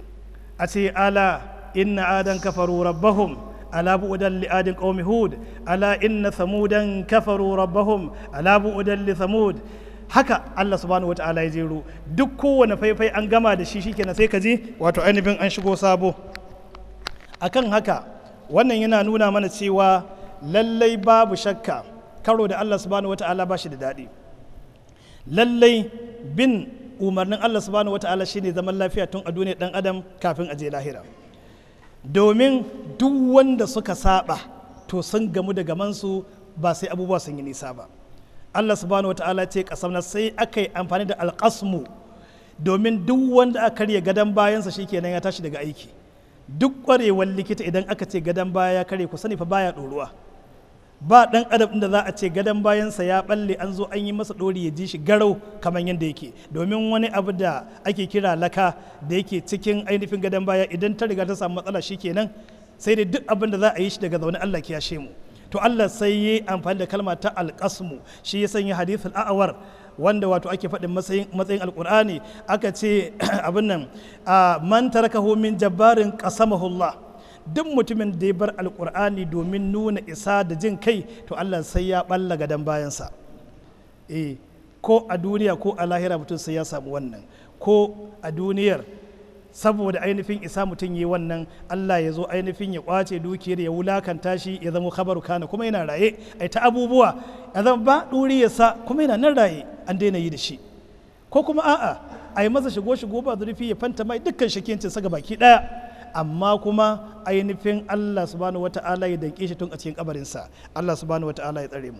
a ce ala inna adan kafaru rabbahum ala bu'udan li adin qaumi hud ala inna samudan kafaru rabbahum ala bu'udan li samud haka Allah subhanahu wata'ala ya jero duk kowane faifai an gama da shi shikenan sai ka ji wato ainihin an shigo sabo akan haka wannan yana nuna mana cewa lallai babu shakka karo da Allah subhanahu wata'ala ba shi da daɗi lallai bin umarnin Allah subhanahu wata'ala shine zaman lafiya tun a duniyar dan adam kafin a je lahira domin duk wanda suka saba to sun gamu da gamansu ba sai abubuwa sun yi nisa ba Allah subhanahu wata'ala ce kasamna sai aka yi amfani da alƙasmu domin duk wanda aka karya gadon bayansa shikenan ya tashi daga aiki duk ƙwarewar likita idan aka ce gadon baya ya karye ku sani fa baya ɗoruwa ba ɗan adam da za a ce gadon bayansa ya balle an zo an yi masa ɗori ya ji shi garau kamar yadda yake domin wani abu da ake kira laka da yake cikin ainihin gadon baya idan ta riga ta samu matsala shi kenan sai dai duk abin da za a yi shi daga zaune Allah ya mu to Allah sai yi amfani da kalma ta alƙasmu shi ya sanya hadithul a'awar wanda wato ake faɗin matsayin matsayin alƙur'ani aka ce abin nan man tarakahu min jabbarin qasamahullah duk mutumin da ya bar alkur'ani domin nuna isa da jin kai to allah sai ya balla gadon bayansa eh ko a duniya ko a lahira mutum sai ya samu wannan ko a duniyar saboda ainihin isa mutum yi wannan allah ya zo ainihin ya kwace dukiyar ya wulakanta shi ya zama kabaru kana kuma yana raye ai ta abubuwa ya zama ba sa kuma yana nan raye an daina yi da shi ko kuma a'a a yi masa shigo shigo ba zurfi ya fanta mai dukkan shakiyancin sa baki daya amma kuma ainihin Allah subhanahu wata'ala ya danke shi tun a cikin kabarinsa Allah subhanahu wata'ala ya tsare mu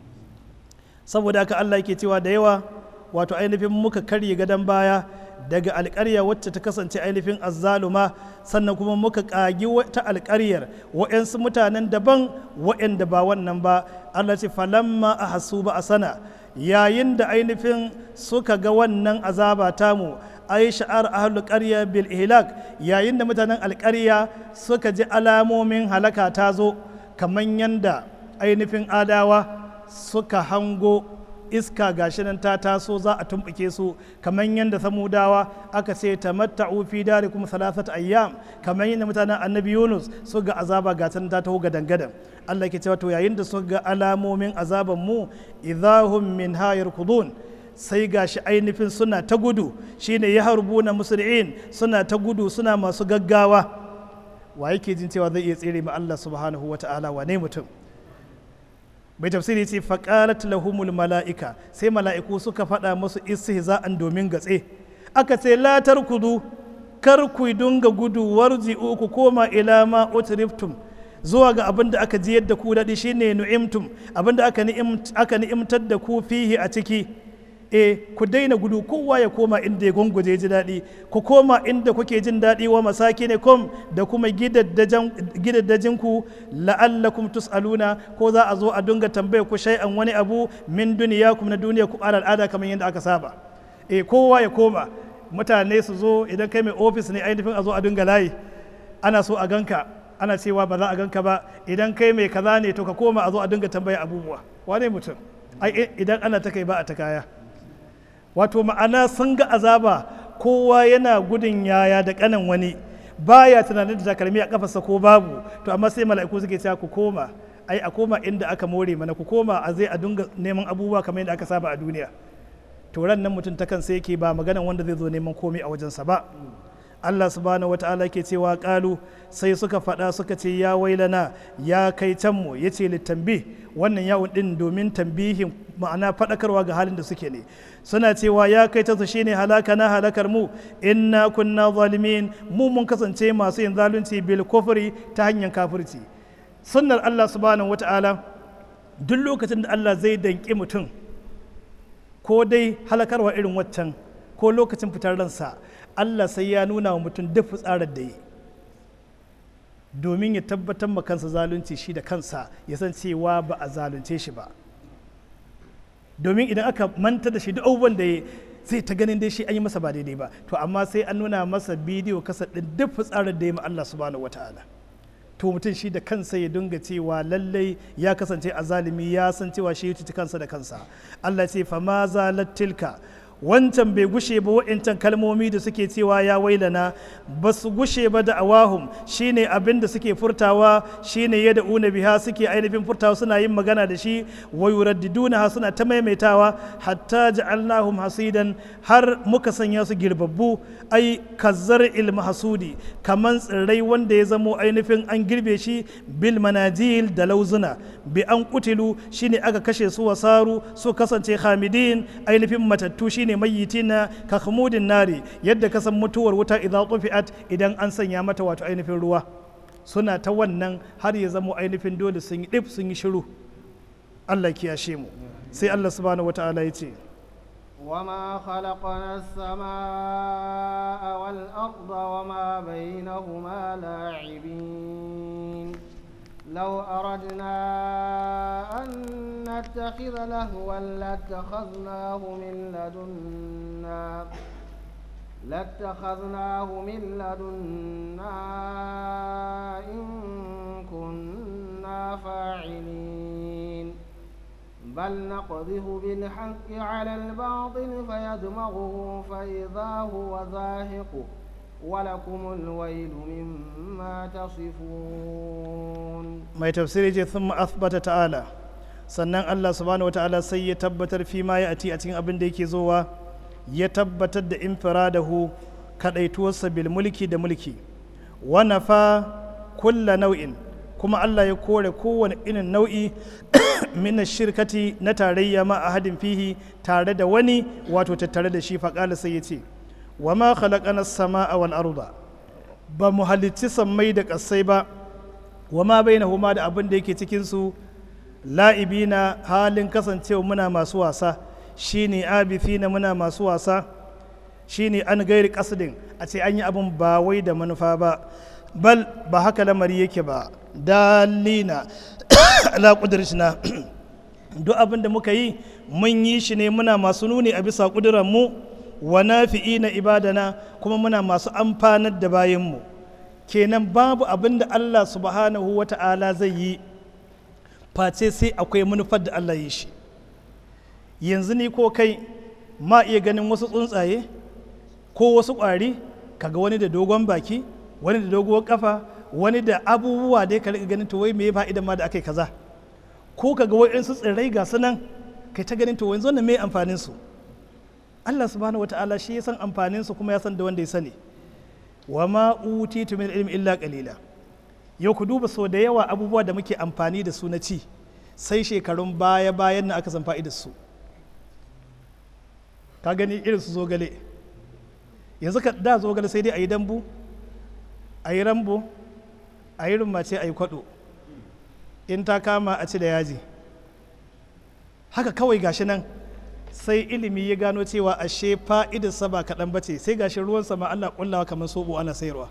saboda haka Allah yake cewa da yawa wato ainihin muka karye gadon baya daga alƙarya wacce ta kasance ainihin azzaluma sannan kuma muka ƙagi wata alƙaryar wa'yansu mutanen daban wa'yanda ba wannan ba Allah ce falamma a hasu ba a sana yayin da ainihin suka ga wannan azaba tamu ai sha'ar ahlul qarya bil ihlak yayin da mutanen alƙarya suka ji alamomin halaka ta zo kamar yanda ainihin adawa suka hango iska gashi nan ta taso za a tumbuke su kamar yadda samudawa aka ce tamatta'u fi darikum salasat ayyam kamar yadda mutanen annabi yunus su ga azaba ga ta taho gadan gadan Allah ke cewa to yayin da su ga alamomin azaban mu idahum min hayar kudun sai gashi ainihin suna ta gudu shine ya harbu na musul'in suna ta gudu suna masu gaggawa wa yake jin cewa zai iya tsere ma Allah subhanahu wa ta'ala wane mutum bai tafsiri ce faƙalat lahumul mala'ika sai mala'iku suka faɗa musu istihza'an domin gatse aka ce la tarkudu kar ku dunga gudu warji'u ku koma ila ma utriftum zuwa ga abin da aka ji yadda ku daɗi shine nu'imtum abin da aka ni'imtar da ku fihi a ciki e ku daina gudu kowa ya koma inda ya gunguje ji daɗi ku koma inda kuke jin daɗi wa masaki ne kom da kuma gidaddajin ku la'allakum tus'aluna ko za a zo a dunga tambaya ku shay'an wani abu min duniya kuma na duniya ku al'ada kamar yadda aka saba e kowa ya koma mutane su zo idan kai mai ofis ne ainihin a zo a dunga layi ana so a ganka ana cewa ba za a ganka ba idan kai mai kaza ne to ka koma a zo a dinga tambaya abubuwa wane mutum ai idan ana ta kai ba a ta kaya wato ma'ana sun ga azaba kowa yana gudun yaya da kanan wani baya tunanin da takalmi a kafarsa ko babu to amma sai mala'iku suke cewa ku koma ai a koma inda aka more mana ku koma a zai a dinga neman abubuwa kamar yadda aka saba a duniya to ran nan mutum ta kan sai yake ba maganan wanda zai zo neman komai a wajensa ba Allah subhanahu wata'ala ke cewa kalu sai suka faɗa suka ce ya wailana ya kai canmu ya ce littambi wannan yawon ɗin domin tambihin ma'ana faɗakarwa ga halin da suke ne suna cewa ya kai ta su shine halaka na halakar mu inna kunna zalimin mu mun kasance masu yin zalunci bil kufri ta hanyar kafirci sunnar Allah subhanahu wata'ala duk lokacin da Allah zai danki mutum ko dai halakarwa irin waccan ko lokacin fitar ransa Allah sai ya nuna wa mutum duk fitsarar da yi domin ya tabbatar ma kansa zalunci shi da kansa ya san cewa ba a zalunce shi ba domin idan aka manta da shi duk abubuwan da ya zai ta ganin dai shi an yi masa ba daidai ba to amma sai an nuna masa bidiyo kasa ɗin duk fitsarar da ya ma Allah subhanahu wataala to mutum shi da kansa ya dinga cewa lallai ya kasance a zalimi ya san cewa shi ya cuci kansa da kansa Allah ce fa ma zalat tilka wancan bai gushe ba wa'incan kalmomi da suke cewa ya wailana ba su gushe ba da awahum shine abin da suke furtawa shine ya da una biha suke ainihin furtawa suna yin magana da shi wa yuraddiduna suna ta maimaitawa hatta ja'alnahum hasidan har muka sanya su girbabbu ai kazzar ilm hasudi kaman tsirrai wanda ya zamo ainihin an girbe shi bil manajil da lauzuna bi an kutilu shine aka kashe su wasaru su kasance hamidin ainihin matattu shine mayyitina ka khumudin nari yadda ka san mutuwar wuta idza tufiat idan an sanya mata wato ainihin ruwa suna ta wannan har ya zamo ainihin dole sun yi dip sun yi shiru Allah kiyashe mu sai Allah subhanahu wataala ya ce
وما خلقنا السماء والأرض وما بينهما لاعبين لو أردنا أن نتخذ لهوا لاتخذناه من لدنا لاتخذناه من لدنا إن كنا فاعلين بل نقذف بالحق على الباطل فيدمغه فإذا هو زاهق ولكم الويل مما تصفون
mai tafsiri ce sun asbata ta'ala sannan Allah subhanahu wa ta'ala sai ya tabbatar fi ma ya ati a cikin abin da yake zowa ya tabbatar da infiradahu kadaituwarsa bil mulki da mulki wa nafa kulla nau'in kuma Allah ya kore kowane irin nau'i min shirkati na tarayya ma ahadin fihi tare da wani wato tattare da shi faƙala sai ya ce wa ma khalaqana as-samaa wal arda ba mu halicci sammai da ƙasai ba wa ma bainahuma da abin da yake cikin su la'ibina halin kasancewa muna masu wasa shine abithina muna masu wasa shine an gairi kasdin a ce an yi abin ba wai da manufa ba bal ba haka lamari yake ba dalina ala na duk abin da muka yi mun yi shi ne muna masu nuni a bisa mu wa nafi'i na ibadana kuma muna masu amfanar da bayanmu kenan babu abin da Allah subhanahu wa ta'ala zai yi face sai akwai manufar da Allah yi shi yanzu ni ko kai ma iya ganin wasu tsuntsaye ko wasu ƙwari kaga wani da dogon baki wani da doguwar kafa wani da abubuwa da ka riga ganin to wai me ya fa'idan ma da aka yi kaza ko kaga wa'insu tsirrai ga su nan kai ta ganin to yanzu wannan me amfanin su Allah subhanahu wata'ala shi ya san amfanin su kuma ya san da wanda ya sani wa ma utitu min ilmi illa qalila yau ku duba so da yawa abubuwa da muke amfani da su na ci sai shekarun baya bayan na aka san fa'idar su ka gani irin su zogale yanzu ka da zogale sai dai a yi dambu a yi rambo a yi rummace a yi kwado in ta kama a ci da yaji haka kawai gashi nan sai ilimi ya gano cewa ashe fa'idarsa ba kaɗan ba ce sai gashi ruwan sama Allah kullawa kamar soɓo ana sayarwa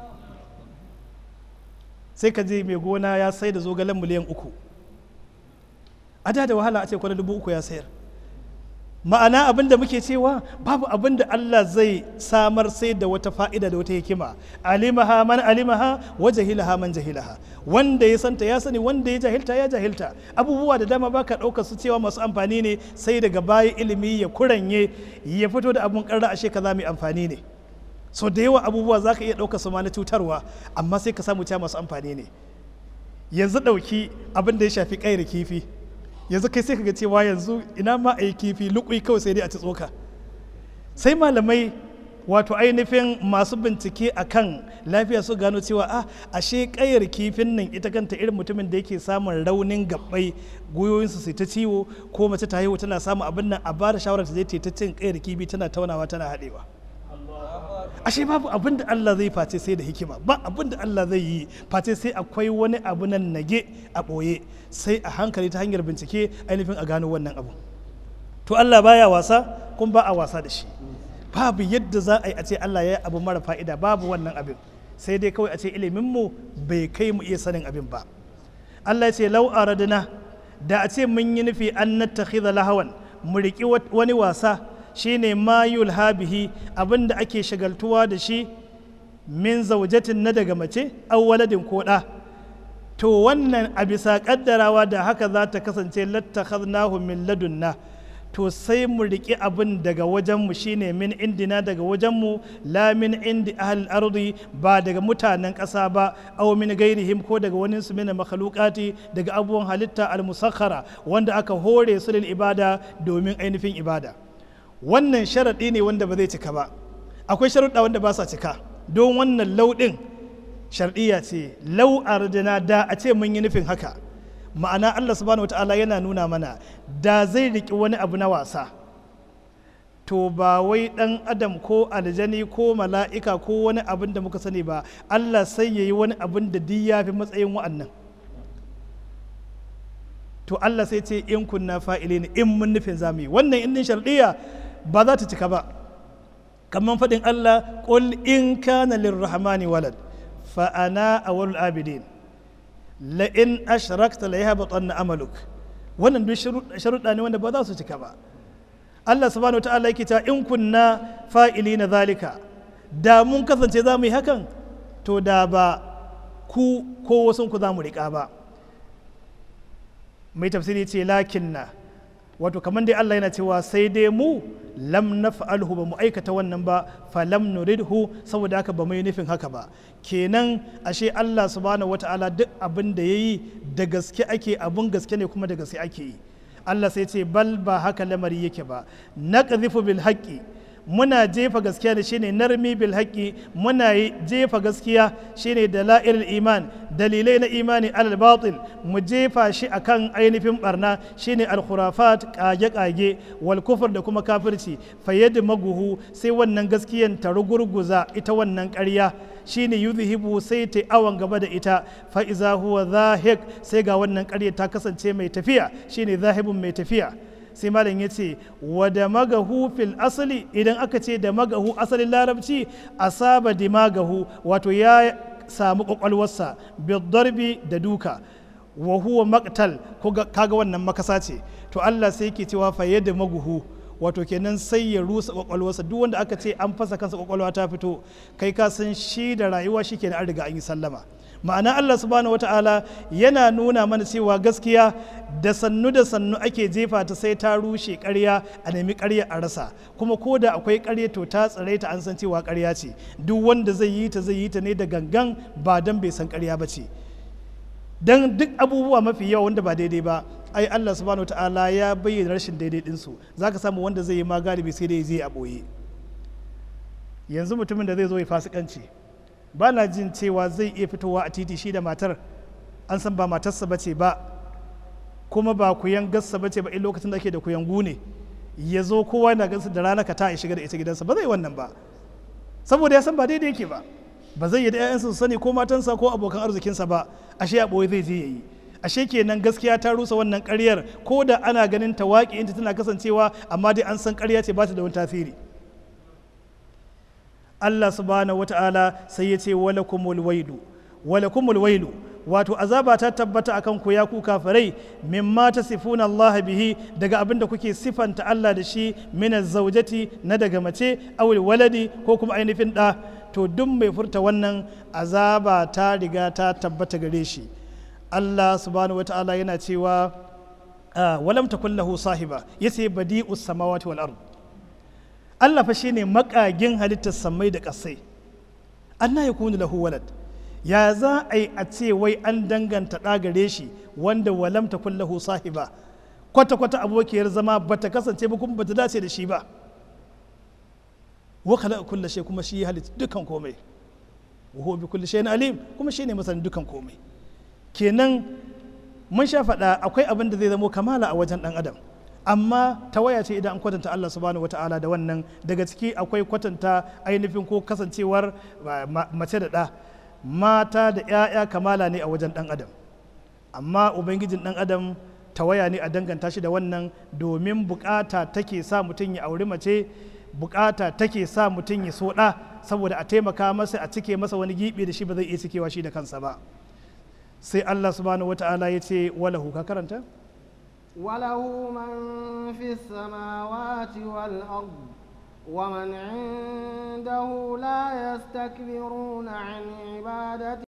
sai ka je mai gona ya sai da zogalen miliyan uku a da da wahala a ce kwana dubu uku ya sayar ma'ana abin da muke cewa babu abin da Allah zai samar sai da wata fa'ida da wata hikima alimaha man alimaha wa jahilaha man jahilaha wanda ya santa ya sani wanda ya jahilta ya jahilta abubuwa da dama baka ɗaukar su cewa masu amfani ne sai daga baya ilimi ya kuranye ya fito da abun karra ashe kaza mai amfani ne so da yawa abubuwa za ka iya ɗaukar su ma na cutarwa amma sai ka samu cewa masu amfani ne yanzu ɗauki abin da ya shafi ƙaira kifi yanzu kai sai kaga cewa yanzu ina ma a yi kifi lukui kawai sai dai a ci tsoka sai malamai wato ainihin masu bincike a kan lafiya su gano cewa a ashe kayar kifin nan ita kanta irin mutumin da yake samun raunin gabbai gwiwoyinsu su ta ciwo ko mace ta haihu tana samun abin nan a bada shawarar ta je ta cin kayar kifi tana taunawa tana haɗewa ashe babu abin da Allah zai face sai da hikima ba abin da Allah zai yi face sai akwai wani abu nan nage a ɓoye sai a hankali ta hanyar bincike ainihin a gano wannan abu to Allah baya wasa kuma ba a wasa da shi babu yadda za a yi a ce Allah ya yi abu mara fa'ida babu wannan abin sai dai kawai a ce iliminmu bai kai mu iya sanin abin ba Allah ya ce lau aradna da a ce mun yi nufi an nattakhidha lahawan mu riki wani wasa shine ma yulha bihi abin da ake shagaltuwa da shi min zaujatin na daga mace aw waladin ko da to wannan a bisa kaddarawa da haka za ta kasance lattakhadnahu min ladunna to sai mu riƙi abin daga wajenmu shine min indina daga wajenmu la min indi ahal ardi ba daga mutanen ƙasa ba aw min gairihim ko daga wani su mina makhluqati daga abubuwan halitta al musakhara wanda aka hore su lil ibada domin ainihin ibada wannan sharaɗi ne wanda ba zai cika ba akwai sharuɗa wanda ba sa cika don wannan lauɗin sharɗiya ce lau ardina da a ce mun yi nufin haka ma'ana Allah subhanahu wata'ala yana nuna mana da zai riki wani abu na wasa to ba wai dan adam ko aljani ko mala'ika ko wani abin da muka sani ba Allah sai ya yi wani abin da duk ya fi matsayin wa'annan to Allah sai ce in kunna fa'ili ne in mun nufin zamu yi wannan indin shardiya ba za ta cika ba kamar faɗin Allah qul in kana lirrahmani walad fa ana awwalul abidin la'in ashrakta la yahbatanna amaluk wannan duk sharuɗa ne wanda ba za su cika ba Allah subhanahu wa ta'ala yake ta in kunna fa'ili na zalika da mun kasance za mu yi hakan to da ba ku ko wasu ku za mu riƙa ba mai tafsiri ce lakinna wato kamar dai Allah yana cewa sai dai mu lam naf'alhu ba mu aikata wannan ba fa lam nuridhu saboda haka ba mu yi nufin haka ba kenan ashe Allah subhanahu wata'ala duk abin da yayi da gaske ake abun gaske ne kuma da gaske ake yi Allah sai ce bal ba haka lamari yake ba naqdhifu bil haqqi muna jefa gaskiya da shine narmi bil haqqi muna jefa gaskiya shine dalailul iman dalilai na imani alal batil mu jefa shi akan ainihin barna shine al khurafat kage kage wal kufur da kuma kafirci fayyad maguhu sai wannan gaskiyan ta rugurguza ita wannan ƙarya shine yuzhibu sai ta awan gaba da ita fa iza huwa zahik sai ga wannan ƙarya ta kasance mai tafiya shine zahibun mai tafiya sai malam ya ce wa da magahu fil asali idan aka ce da magahu asalin larabci asaba dimagahu wato ya samu kwakwalwarsa bidarbi da duka wa huwa maktal kaga wannan makasa ce to Allah sai yake cewa fa yadda maguhu wato kenan sai ya rusa kwakwalwarsa duk wanda aka ce an fasa kansa kwakwalwa ta fito kai ka san shi da rayuwa shi kenan an riga an yi sallama ma'ana Allah subhanahu wata'ala yana nuna mana cewa gaskiya da sannu da sannu ake jefa ta sai ta rushe ƙarya a nemi ƙarya a rasa kuma ko da akwai ƙarya to ta tsare ta an san cewa ƙarya ce duk wanda zai yi ta zai yi ta ne da gangan ba dan bai san ƙarya ba ce dan duk abubuwa mafi yawa wanda ba daidai ba ai Allah subhanahu wata'ala ya bayyana rashin daidai ɗinsu za ka samu wanda zai yi ma galibi sai dai zai a ɓoye yanzu mutumin da zai zo ya fasikanci ba na jin cewa zai iya fitowa a titi shi da matar an san ba matarsa ba ce ba kuma ba kuyan gassa ba ce ba in lokacin da ake da kuyangu ne ya zo kowa na gansa da rana ka ta ya shiga da ita gidansa ba zai wannan ba saboda ya san ba daidai yake ba ba zai yi da 'ya'yansa su sani ko matansa ko abokan arzikinsa ba ashe a ɓoye zai je ya yi ashe kenan gaskiya ta rusa wannan ƙaryar ko da ana ganin ta waƙi inta tana kasancewa amma dai an san ƙarya ce ba ta da wani tasiri Allah subhanahu wata'ala sai ya ce walakumul wailu walakumul wailu wato azaba ta tabbata akan ku ya ku kafirai mimma tasifuna Allah bihi daga abin da kuke sifanta Allah da shi min zaujati na daga mace awil waladi ko kuma ainihin da to duk mai furta wannan azaba ta riga ta tabbata gare shi Allah subhanahu wata'ala yana cewa walam takun lahu sahiba yace badi'us samawati wal ard Allah fa shine makagin halittar samai da ƙasai anna yakunu lahu walad ya za a yi a ce wai an danganta ɗa gare shi wanda walam ta lahu sahiba kwata kwata abokiyar zama bata kasance ba kuma bata dace da shi ba wa khalaqa kulla shay kuma shi ya halitta dukan komai wa huwa bi kulli shay'in alim kuma shi ne masanin dukan komai kenan mun sha faɗa akwai abin da zai zamo kamala a wajen ɗan adam amma tawaya ce idan an kwatanta Allah subhanahu wata'ala da wannan daga ciki akwai kwatanta ainihin ko kasancewar mace da ɗa mata da 'ya'ya kamala ne a wajen ɗan adam amma ubangijin ɗan adam tawaya ne a danganta shi da wannan domin bukata take sa mutum ya auri mace bukata take sa mutum ya so ɗa saboda a taimaka masa a cike masa wani gibi da shi ba zai iya cikewa shi da kansa ba sai Allah subhanahu wata'ala ya ce walahu ka karanta
وله من في السماوات والأرض ومن عنده لا يستكبرون عن عبادته